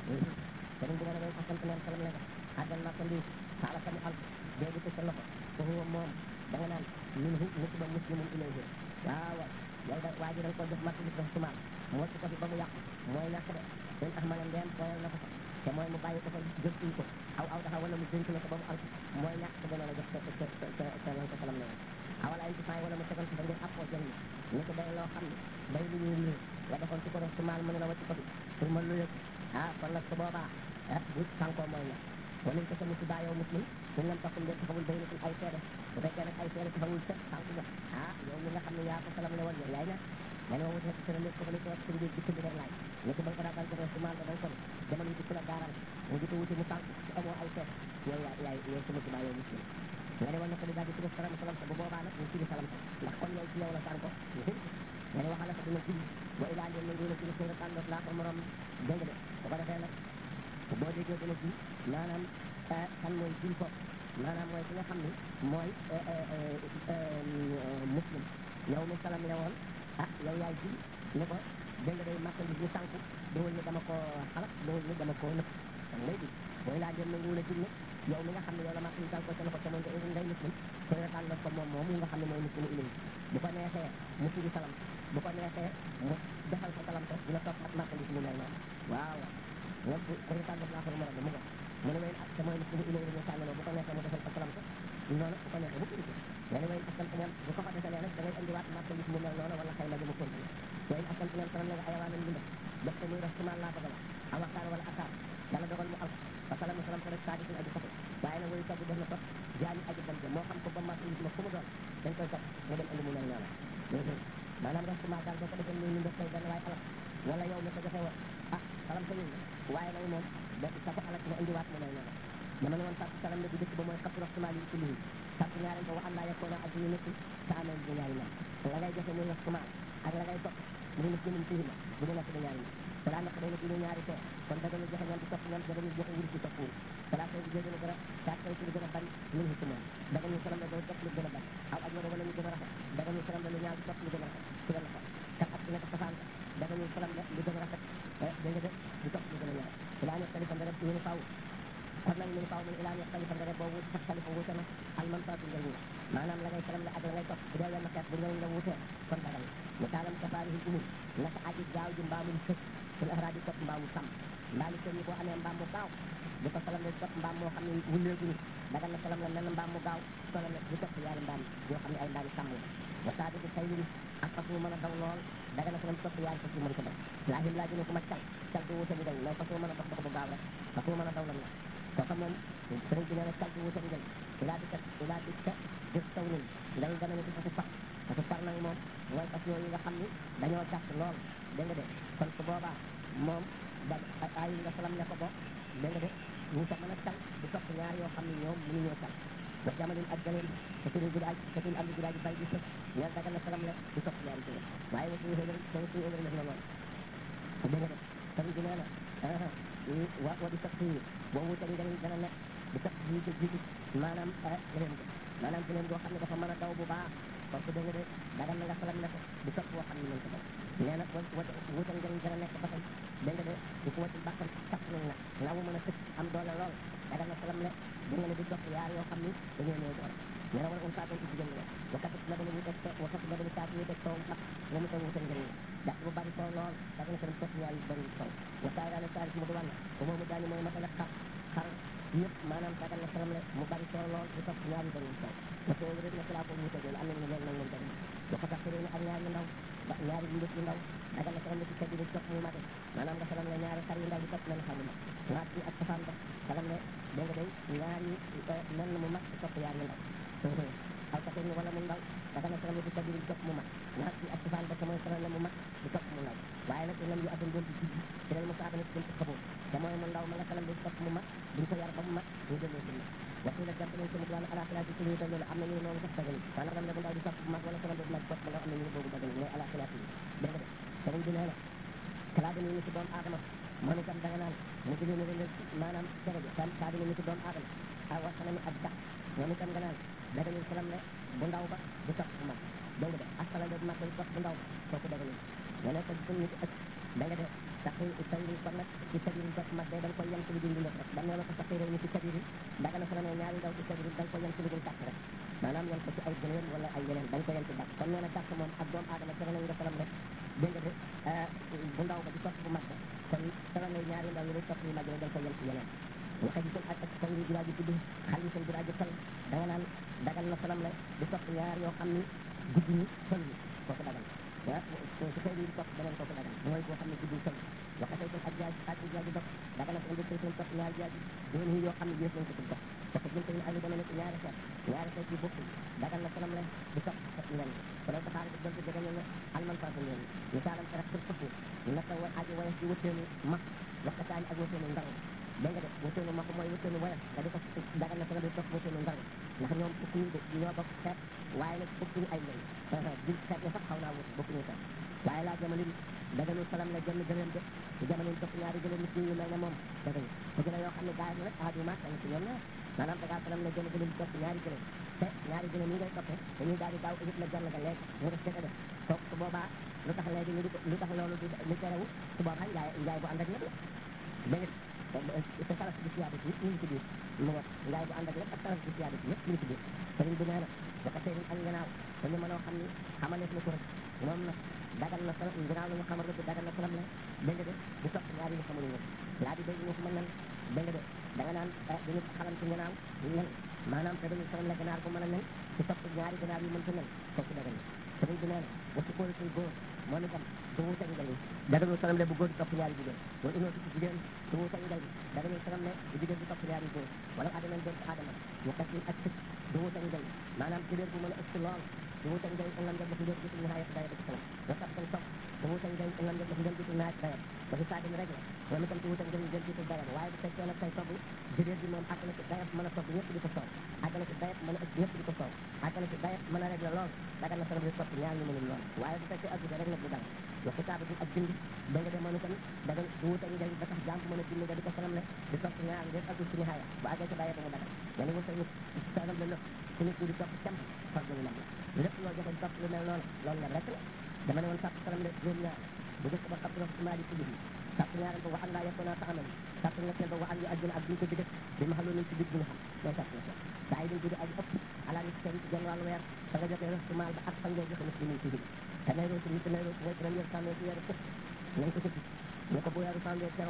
A: sëriñ bi ne way asant neen salam le nga àggal naa ko lii xaala ka mu al doogu ci sa loxo ko huwa moom da nga naan min hu musiba muslimun ilayhi waaw yow da waa ji da nga ko def marti def sumaal mu wacc ko fi ba mu yàqu mooy ñàkk de dañ tax ma ne ndeem tooyal na ko fa te mooy mu bàyyi ko fa jëntuñ ko aw aw daxa wala mu jënk na ko ba mu al mooy ñàkk ko gënoon a jox sa sa sa sa lan ko salam ne woon awala ay defaay wala mu tegal ko fa ngeen appoo jënd ni ko day loo xam ne day lu ñuy lii nga defoon ci ko def sumaal mu ne la wacc ko fi pour ma lu yëg ah kon nag su boobaa ah bu sànkoo mooy ñàkk wala ñu ko sa musiba yow muslim suñ lam taxul ngeen taxawul bay natul ay seede bu fekkee nag ay seede taxawul sa sànq nga ah yow mi nga xam ne yaa ko salam le woon yow yaay ñàkk ma ne ma wut ci lépp ko fa li ko wax ci mbir ci mbir laaj ni ko ba nga daan joxe sumaal da ko demal wuti ku la gaaral mu di ko wuti mu sànq ci amoo ay seede yow yaay yaay yow sa musiba yow muslim nga ne woon na ko di daal di tudd salam salam sa bu boobaa nag ñu tudd salam sa ndax kon yow ci yow la sànko ñu tudd nga ne waxala ko dina julli wa ilaa ngeen na ngeen a julli seen tàndoot laa ko morom dégg de bu ko defee nag boo déggee dina ji maanaam kan mooy jul ko maanaam mooy ki nga xam ni mooy muslim yow mi salam le woon ah yow yaay ji ni ko dégg nga day marchandise ñu sànku dowul ni dama ko xalak dowul ni dama ko nëpp dang lay di booy laa dem na nguur a jul yow mi nga xam ne yow la marchandise sànko ca loxo ca moom ngay muslim koy retaan la ko moom moomu nga xam ne mooy muslimu ilay bu ko neexee mu firi salam bu ko neexee mu defal ko salam te dina topp ak marchandise mu mel noonu waaw ñoom bu ko retaan def naa ko mu mu ngo mu ne wayn ak te mooy muslimu ilay la ñu tànnaloo bu ko neexee mu defal ko salam te noonu bu ko neexee bu firi ko nga ne wayn askan ñoom bu ko fa defalee nag da ngay andiwaat marchandise mu mel noonu wala xëy na mu continué wayn askan ñoom salam la nga ayawaanan bi def ko muy def sumaan laa bëgg la aw waxtaan wala akaar yàlla dogal mu al fa salam salam ko rek saadi suñ aji safe waaye nag wayu togg def na topp jaani aji dem moo xam ko ba marchandise ma fu mu doon dañ koy topp mu dem andi mu mel noonu maanaam def sumaan daal boo ko defee nii ñu def koy benn waaye alal wala yow mi ko joxe woon ah salam sa yëngu waaye nag moom da sa ko alal nga indiwaat mu mel noonu dama ne woon sàrt salam ne bu dëkk ba mooy xatu raxtumaal yi ci lii sàrt ñaareel ba wa an laa yakkoona ak ñu nekk sa amee bu ñaari man la ngay joxe muy raxtumaal ak la ngay topp mu nekk jëmin fihima bu ñu nekk di ñaari man balaa naq day nekk ñu ñaari fee kon daganul joxe ñam di topp ñam daganul joxe wurus di topp wurus balaa koy jégg na gën a saa koy ci lu gën a bari min ci moom daganul salam la day topp lu gën a bari aw aj wala wala lu gën a rafet daganul salam la lu ñaaw di topp lu gën a rafet ci la loxo kat ak nekk safaan daganul salam la lu gën a rafet dégg nga de di topp lu gën a ñaaw balaa nekk talifa nga def ñu ne faw kon nag ñu ne faw mu ilaa nekk talifa nga def boobu sax talifa wuute na alman faatu njëriñ la maanaam la ngay salam la ak la ngay topp bu dee wenn xeet bu njëriñ la wuutee kon dagal misaalam kafaarihi umum naka aji gaaw ji mbaamum sëf fil ahraadi topp mbaamu sàmm mbaa li seen ñi boo amee mbaam mu gaaw di ko salam le topp mbaam moo xam ne wulleeguñu dagal na salam la lenn mbaam mu gaaw salam di topp yaari mbaam yoo xam ne ay mbaam sàmm la wa saa di tay lin ak fas mu mën a daw lool dagal na salam topp yaari fas yu mën ko daw laa him laa jëne ku ma cal cal du wuute njëriñ mais fas mu mën a dox dox bu gaaw rek fas mu mën a daw lan la kooka moom sëriñ bi nee na cal du wuute njëriñ ilaa di kat ilaa di kat jëf taw nin ndaw dana ne ci fasu far fasu far nag moom mooy fas yooyu nga xam ni dañoo gàtt lool dégg nga de kon su boobaa moom da ay nga salam ne ko bo dégg nga de ñu ko mën a cal di topp ñaar yoo xam ne ñoom mënuñoo cal wa jamalin ak galeen te turi gudaaj te turi am di gudaaj bay di sëf ñeel dagal na salam le di topp ñaari jigéen waaye wa suñu xëgër te suñu xëgër def na loolu dégg nga de sëriñ bi nee na wa wa di topp yi boo wuute njëriñ dana nekk di topp jiitu jiitu maanaam galeen ko maanaam galeen goo xam ne dafa mën a daw bu baax parce que dégg nga de dagal na nga salam ne ko di topp boo xam ne mën ko daw nee na wa wuute njëriñ dana nekk ba tey dégg nga de di ko wàcc bàkkam tapp nañ nag nga mu mën a tëj am doole lool dagal na salam le di nga ne di topp yaar yoo xam ni dañoo néew doole nee na wala un saatoon ci jigéen la wakati la dana ñu teg wakati la dana saat ñu teg sowum sax nga mu taw wutal njëriñ jàpp bu bari soow lool dagal na salam topp yaar yu bari sow wa saay daane saari si mu duwan ba moomu daani mooy matale xar xar yëpp maanaam dagal na salam le mu bari soow lool di topp ñaar yu bari sow wa soo rek na salaa ko wuute loolu am nañu loolu nag moom tamit wakata xëy na ak ñaar yu ndaw ba ñaari mbir yu ndaw dagal na salam le ci kër di topp mu mate maanaam nga salam le ñaari xar yu ndaw di topp leen xar mu mag waat bi ak safaan ba salam le dégg nga day ñaari nen mu mag di topp yaar yu ndaw aw kate ni wala mu ndaw daga na salam le di kër di topp mu mag waat bi ak safaan ba te mooy salam le mu mag di topp mu ndaw waaye nag lam yu addun doon di jijji ci leen mu saaba ne ci jëm ci xaboo te mooy mu ndaw ma nga salam le di topp mu mag duñ ko yar ba mu mag ñu delloo ci waxi la jàpp nañ sama duwaan ala xilaati ci liital loolu am na ñu ne loolu sax dagal wala ram le bu ndaw di topp bu mag wala salam le bu mag topp ba ndaw am na ñu ne boobu dagal mais ala xilaati yi dégg nga de sëriñ bi nee na kalaa dina ni ci doomu aadama moom itam da nga naan mu ci leen leen maanaam cere ji tam saa dina ni ci doomu aadama a wa xanami ak dax moom itam nga naan dagalul salam le bu ndaw ba di topp bu mag dégg nga de ak salam le bu mag ba di topp bu ndaw ba kooku dagalul nga ne ko bu nit ëpp da nga de saqi tayri kon nag ci kabiri topp mag day da nga koy yem ci lu dul dund rek dam ne la ko saqi ni ci kabiri daga na salam ñaari ndaw ci kabiri da nga koy yem ci lu dul tàkk rek maanaam yem ko ci ay gëléem wala ay yeneen da nga koy yem ci dàkk kon nee na dàkk moom ak doomu aadama tere nañ nga salam le dégg nga de bu ndaw ba di topp bu mag ba kon salam lay ñaari ndaw yi lay topp yu mag yi da nga koy yem ci yeneen waxe ji kon ak ak taw yi biraaji tudd xal yi seen biraaji tal da nga naan dagal na salam le di topp ñaar yoo xam ni guddi ñi sol yi kooku dagal ah su xëy di topp beneen kooku dagal mooy boo xam ne guddi sol waxe tey kon ak jaaj ak jaaji dox dagal na ko indi seen topp ñaari jaaji doon yi yoo xam ne yées nañ ko ci dox parce que jënte yi ay dama nekk ñaari xeet ñaari xeet yi bokkul dagal na salam le di topp ak leen kon nag xaar bi doon ci jegeñal ne alman faasa leen misaalam rek pour fëpp naka wa aji wayas di wëtteenu mag waxataani ak wëtteenu ndar dégg nga de wëtteenu mag mooy wëtteenu wayas nga di ko dagal na salam di topp wëtteenu ndar ndax ñoom bokkuñu de ñoo bokk xeet waaye nag bokkuñu ay njëriñ jil xeet ya sax xaw naa wut bokkuñu xeet waaye laa jamono dagalul salam la jënd gëléem de ci jamono topp ñaari gëléem nit ñu mel ne moom dagal ko gën a yoo xam ne gaay nag aadu maak dañ ci ñoom ñaar maanaam da ngaa salam la jënd gëléem topp ñaari gëléem te ñaari gëléem yi ngay toppee dañuy daal di daaw ëgit la jàll ga léegi ñu def dëgg def kooku su boobaa lu tax léegi ñu di ko lu tax loolu di li terewu su boobaa njaay njaay bu ànd ak lépp la dégg te salas bi siyaada ci ñu ngi ci biir mu nga njaay bu ànd ak lépp ak salas bi siyaada ci yëpp ñu ngi ci biir sëriñ bi nee na dafa sëriñ ak nganaaw dañu mënoo xam ni xamaleef na ko rek moom nag dagal na salam nganaaw la ñu xamal rek dagal na salam la dégg nga de di topp ñaari ñu xamul ñëpp laa di dégg ñu ko mën nan dégg nga de da nga naan dañu xalam ci nganaaw nen maanaam te dañu salam la ganaar bu mën a nen ci topp ñaari ganaar yu mën ta nen kooku dagal na sëriñ bi nee na wasu kóolu suy góor moom itam du wuute njëriñ dagalul salam le bu góor di topp ñaari jigéen wala unoo ci jigéen du wuute njëriñ dagalul salam le bu jigéen di topp ñaari góor wala adama doon ci adama ñu kat ak tëj du wuute njëriñ maanaam jigéen bu mën a ëpp lool du wuute njëriñ ëngam jot dafa njëriñ gisul nihaayat dayat ci salam wa tax dañ topp du wuute njëriñ ëngam jot dafa njëriñ gisul nihaayat dayat ba fi saa rek la moom itam du wuute njëriñ jël gisul dayat waaye bu fekkee nag say togg jigéen bi moom àgg na ci dayat mën a togg ñëpp di ko soow àgg na ci dayat mën a ëpp ñëpp di ko soow àgg na ci dayat mën a rek la lool dagal na salam di topp ñaar ñu mënul lool waaye bu fekkee àgg rek nag du dal wa kitaabatu ak bind da nga de moom itam da nga du wuute njëriñ ba tax jàmm mën a bind nga di ko salam le di topp ñaar ngeen àggul ci nihaaya bu àggee ci dayat mu dagal nga ni wuute salam le lépp su nit ñi di topp cam far ñu lam la lépp loo joxe topp lu mel noonu loolu la rek la dama ne woon sàpp salam le juróom ñaar bu njëkk ba xab ci maali ci biir sàpp ñaareel ba wa an laa yakuna taxamal sàpp ñetteel ba wa an yu ajjuna ak duñ ko diggante bi ma xaloon ci biir bi nga xam mooy sàpp ñetteel saa yi dañ judi aji ëpp alaa nit seen genn wàllu weer fa nga joxee rëstu maal ba ak fa ngay joxe muslimin ci biir te nay roosi nit nay roosi mooy première sàmmee ci weeru fukk nañ ko tëdd ñu ko bu weeru sàmmee teroo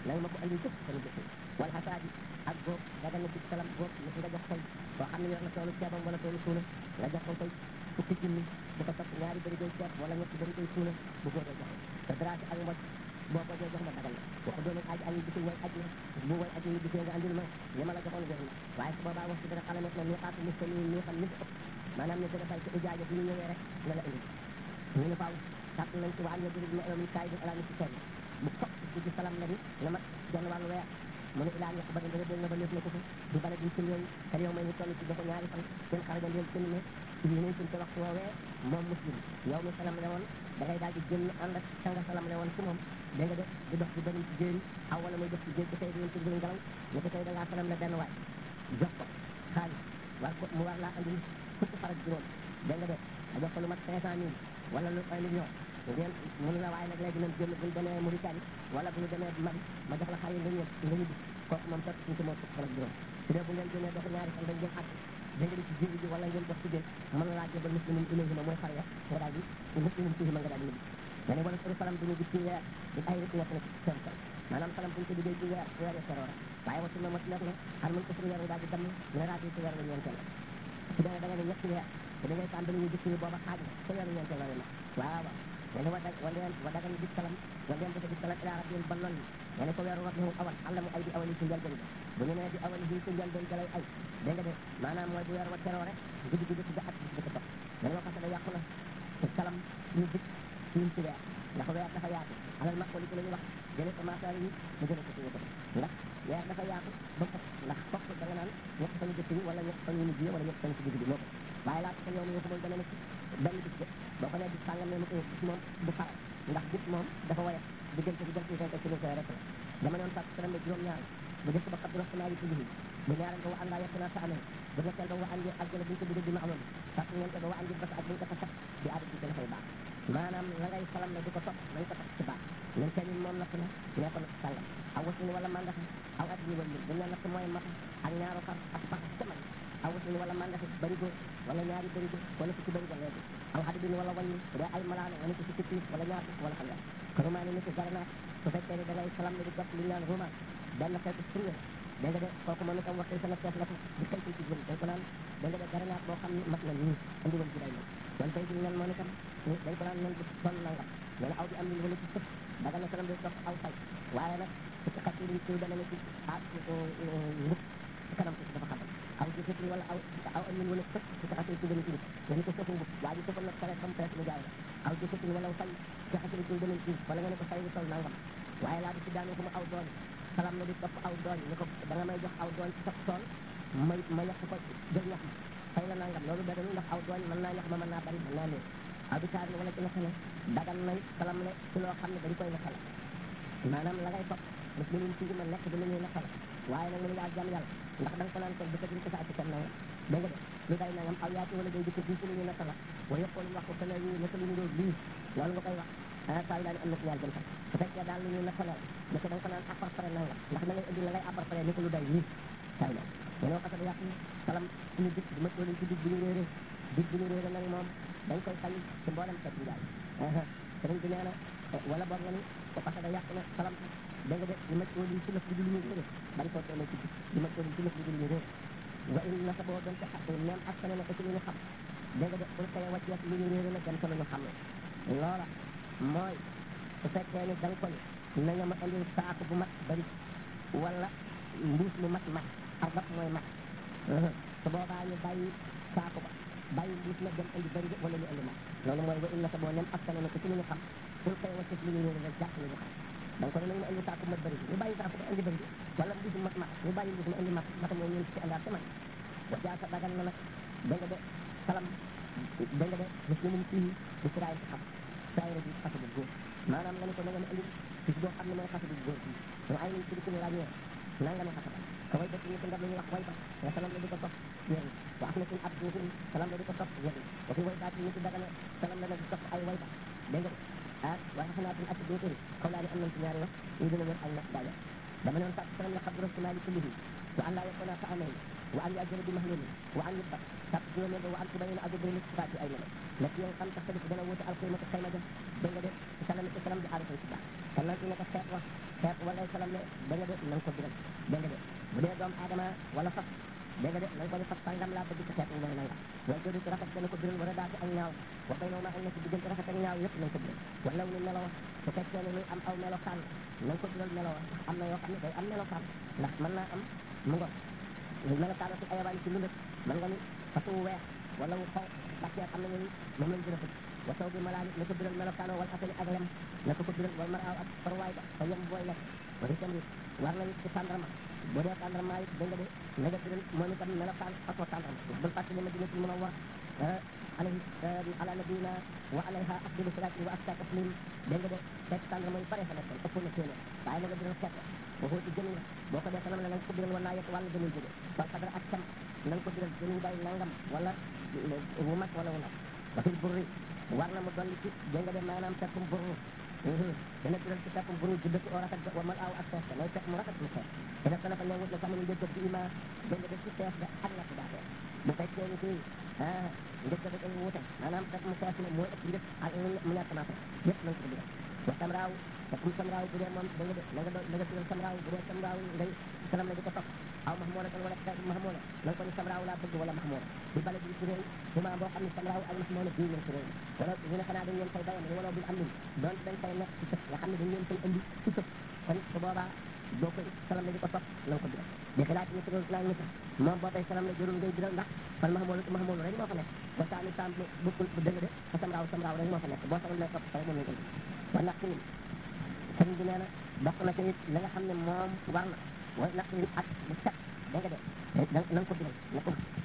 A: na nga ma ko andil jëpp sama jëf wala xasaadi ak góob daga na ci salam góob ni nga jox koy koo xam ne yor na toolu ceebam wala toolu suuna nga jox ko koy fukki junni bu ko topp ñaari bëri koy ceeb wala ñetti bëri koy suuna bu góoree joxe te dara ci ak mboj boo ko jox ma dagal la waxu doon aji aji bisi way aji bu way aji bisee nga andil ma li ma la joxoon jox ma waaye su boobaa wax ci dana xala nekk na ni xaatu mus ni ni xam ni ëpp maanaam ni dana bay ci ujaaja bi ñu ñëwee rek nga la indi ñu ne faaw sàtt nañ ci waan ya jëri ma mi kaay bi ala ni ci kenn bu fokk ci ci salam la ni na mat genn wàllu weer mu ne ilaa ñaq ba da dana na ba lépp na ko fa di bala di ci réew te yow may ni toll ci joxe ñaari fan seen xaraja ndeel seen ne ñu ne suñ ci waxtu woowee moom muslim yow mi salam le woon da ngay daal di génn ànd ak sanga salam le woon ci moom da nga def di dox di bëri ci jéeri aw wala muy dox ci jéeg bi tey di ci biir ngelaw ne ko tey da ngaa salam le benn waay jox ko xaalis war ko mu war laa andi fukki farak juróom da nga def a jox ko lu mat cinq cent mille wala lu un million ngeen mënu la waaye nag léegi nañ génn buñ demee Mauritanie wala bu ñu demee Mali ma jox la xar yi nga ñëw nga ñibbi kooku moom topp suñ ko moom fukki farak juróom su dee bu ngeen génnee dox ñaari fan dañ ngeen àgg da nga di ci jéeri ji wala ngeen dox ci géej mën na laa jébal muslimin ilayhima mooy xar ya nga daal di muslimin fihima nga daal di ñibbi nga ne wala suru salam duñu gis ci weer di ay rek nekk na ci seen kaw maanaam salam buñ ko liggéey ci weer weer ya seroo rek waaye watu na mot nekk na xar mun ko suñu weer daal di damm nga raati ci weer la ñeenteel su dee da nga ne ñetti weer te da ngay tàmbali ñu gis ni booba xaaj na sa weeru ñeenteel la la waaw waaw nga ne wa dag wa leen wa dagan gis salam wa leen dafa gis salam ila rabbil ba lool nga ne ko weeru rabbihu awal alla mu ay di awali ci njëlbeen ga bu ñu nee di awali ci njëlbeen ga lay ay dégg nga de maanaam mooy bu weer wa teroo rek guddi gi dëkk ga at bi ko topp nga ne waxata da yàqu na te salam ñu dikk ci ci weer ndax weer dafa yaatu alal ma ko li ko la ñu wax jële ko maasaari yi mu jële ko ci ko ndax weer dafa yaatu ba fokk ndax fokk da nga naan ñett fan yu jëkk yi wala ñett fan yu mujj yi wala ñett fan ci digg bi moo ko waaye laata ko yow mi waxumul dana ne ci benn bis de boo ko nee bis sàngam ne mu ko bis moom du faral ndax bis moom dafa woyof diggante bi jant yi fenk ci lu koy rek la dama noon sàtt salam juróom ñaar bu jëkk ba xabdu raxtanaa yi tudd bu ñaareel ba wa àndaa yekk naa sa amee bu ñetteel ba wa àndi aljana buñ ko bidé bi ma amoon sàtt ñeente ba wa àndi basa ak buñ ko tasax di aada ci dafay baax maanaam la ngay salam ne di ko topp nañ ko topp ci baax ñun kenn moom natt na nee ko natt sàngam aw wasin wala mandaxe aw at yi wala buñ la natt mooy mata ak ñaaru xar ak pax jaman aw wasin wala mandaxe barigo wala ñaari barigo wala fukki barigo léegi aw xadibin wala wàññi bu dee ay malaano wala ko fukki piis wala ñaar fukk wala xam nga ko rumaani ni ko garanaat su fekkee ne da ngay salam ne di topp li ñu naan rumaan benn xeetu fruit dégg nga de kooku moom itam waxee sama teef la ko di kay ci jëm dañ ko naan dégg nga de garanaat boo xam ne mat na nii andi woon ci day moom wala tey jii nen moom itam dañ ko naan nen bu toll nangam nee na aw di am li wala ci sëf daga na salam di topp aw say waaye nag ci xat yi ci dana ne ci ah ngub ci kanam ci dafa xatal aw ci sëf wala aw aw am wala sëf ci xat yi ci dana ci nga ni ko sëfu ngub waa ji sëfal nag pare comme presque mu jaay la aw ci sëf wala say ci xat yi ci dana ci wala nga ne ko say bu toll nangam waaye laa di ci daanu ko mu aw doon salam na di topp aw doon ni ko da nga may jox aw doon ci sa tool may ma yàq ko jël ñax ma fay la nangam loolu daganul ndax aw doon mën naa ñax ma mën naa bari mën naa néew aw di taar wala ci naka ne dagan nañ salam le ci loo xam ne dañ koy naxal maanaam la ngay topp muslimin ci ma nekk di lu ñuy naxal waaye nag mu ne yaa jàmm yàlla ndax da nga ko naan kon dëkk ko saa ci kenn nangam dégg nga de lu day nangam aw yaati wala day dëkk fii ci lu ñuy naxal la wa yëppoon wax ko fële yi naka lu ñu doon lii loolu nga koy wax ah saa yu daal di am na ci ñaar jëm sax su fekkee daal lu ñuy naxalal ne ko da nga ko naan appar pare nangam ndax da ngay indi la ngay appar pare ni ko lu day lii saa yu daal dañoo xasee ba yàq salam suñu dëkk bi ma toll ci dig bu ñu réeré dig bu ñu réeré nag moom dañ koy sañ ci mboolem xeet njaay sëriñ bi nee na wala boog nga ni ko parce que yàq na salam da nga de li ma toll ci lëf bi lu ñu réeré bañ koo toll ci dig li ma toll ci lëf bi lu ñu réeré wa in nasa boo doon te même ak sene na ko ci lu ñu xam da nga de pour koy wàcceet lu ñu réeré nag dem ca lu ñu xam ne loola mooy su fekkee ni da nga ko ni na nga ma indil saako bu mat bari wala mbuus mu mat mat arbab mooy mat su boobaa ñu bàyyi saako ba bàyyi mbuus ma dem indi bari wala ñu indi mat loolu mooy wa inna sa boo nem askane na ko ci lu ñu xam pour koy wàcce lu ñu réer rek jàpp lu ñu xam da nga ko ne nañ ma indi saako mat bari ñu bàyyi saako ba indi bari wala mbuus mat mat ñu bàyyi mbuus ma indi mat mata mooy ñeen ci àndaar ci man wa jaasa dagan na nag da nga de salam da nga de muslimun fii israel ci xam saayira bi xasa bu góor maanaam nga ne ko na nga ma indi bis boo xam ne mooy xasa bu góor bi ñu ay nañ ci dikk ñu ràññee nanga ma xasa ka way dëkk ñu ko ndab la ñuy wax way ba nga salam la di ko topp yéen wa af na suñ ab duufin salam la di ko topp yéen wa fi way baati ñu ci dagana salam la di topp ay way ba dégg nga ah waaye xanaa suñ ab duufin kaw laa di am nañ ci ñaari wax ñu dina wér ay nas daaya dama ne woon sax salam la xabdu rasulaahi kullihi wa an laa yakuna fa amee wa an yajjala bi mahlumi wa an yubbat sab juróomeel ba wa an tubayina adu bi sifaati ay melo la ci nga xam tax tamit dana wuute alqimatu xayma ja dégg nga de ci salam ci salam di aarifay si baax kon nag ne ko xeet wax xeet wala salam ne dégg nga de na nga ko biral dégg nga de bu dee doomu aadama wala fas dégg nga de na nga ko ne fas sangam laa bëgg ci xeet wu mooy nangam wala jodi ci rafet dana ko biral wala daati ak ñaaw wa bay nooma ak nekk diggante rafet ak ñaaw yëpp na nga ko biral wala ni melo su fekkee ne luy am aw melo kaan na nga ko biral melo am na yoo xam ne day am melo kaan ndax mën naa am mu ngo lu melo kaan ci ayawaan ci lu lëpp mën nga ni fas wu weex wala wu xaw parce que am na ñu moom lañ gën a bëgg wa saw bi malaani na ko biral melokaano wala asali ak lem na ko ko biral wala mar aw ak farwaay ba fa yem booy lekk wala itam it war na it ci tàndarma boo dee tàndarma it dégg nga de na nga biral moom itam melokaan façon tàndarma bul fàttali ma dina ci mën a war alayhi ala nabiyina wa alayha afdalu salati wa aska taslim dégg nga de fekk tàndarma yu bare fa nekkoon ëpp na téeméer waaye na nga biral xeet boo ci jëmi la boo ko dee sanam la na nga ko biral wala yet wàllu gënuy jóge wal xadra ak cam na nga ko biral gënuy bay nangam wala wu mag wala wu ndaw ba fil burri war na mu dolli ci dégg nga de maanaam fekkum burru dana biral ci fekkum burru judd ci oo rafet wa mal aaw ak fees mooy fekk mu rafet mu fees dina ko dafa ne wut na sax ñu njëkk ci ima dégg nga de ci fees ga ak ñàkk daa fees bu fekkee ni kii ah njëkk da dañu wute maanaam fekk mu fees ne mooy ëpp njëkk ak mu ñàkk maa fees yëpp nañ ko biral wa samraaw fekkum samraaw bu dee moom da nga de na nga do na nga biral samraaw bu dee samraaw ngay salam la di ko topp aw mahmoona kan wala mahmoona na nga ko ni samraaw laa bëgg wala mahmoona bi bale bi ci réew suma boo xam ne samraaw ak mahmoona bii ngeen ci réew wala ñu ne xanaa dañ leen fay bayam wala bil am nin doon dañ fay nekk ci sëf nga xam ne dañ leen fay indi ci sëf kon su boobaa boo koy salam la di ko topp na nga ko biral di xilaat ñi tëral naa ñi moom boo koy salam la jërul ngay biral ndax fan mahmoona mahmoona rek moo fa nekk ba saani sam bokkul bu dëgg de fa samraaw samraaw rek moo fa nekk boo salam lay topp rek moom lañ indi wa naqin sëriñ bi nee na bokk na ci it la nga xam ne moom war na wa naqin ak bu set dégg nga de na nga ko biral na ko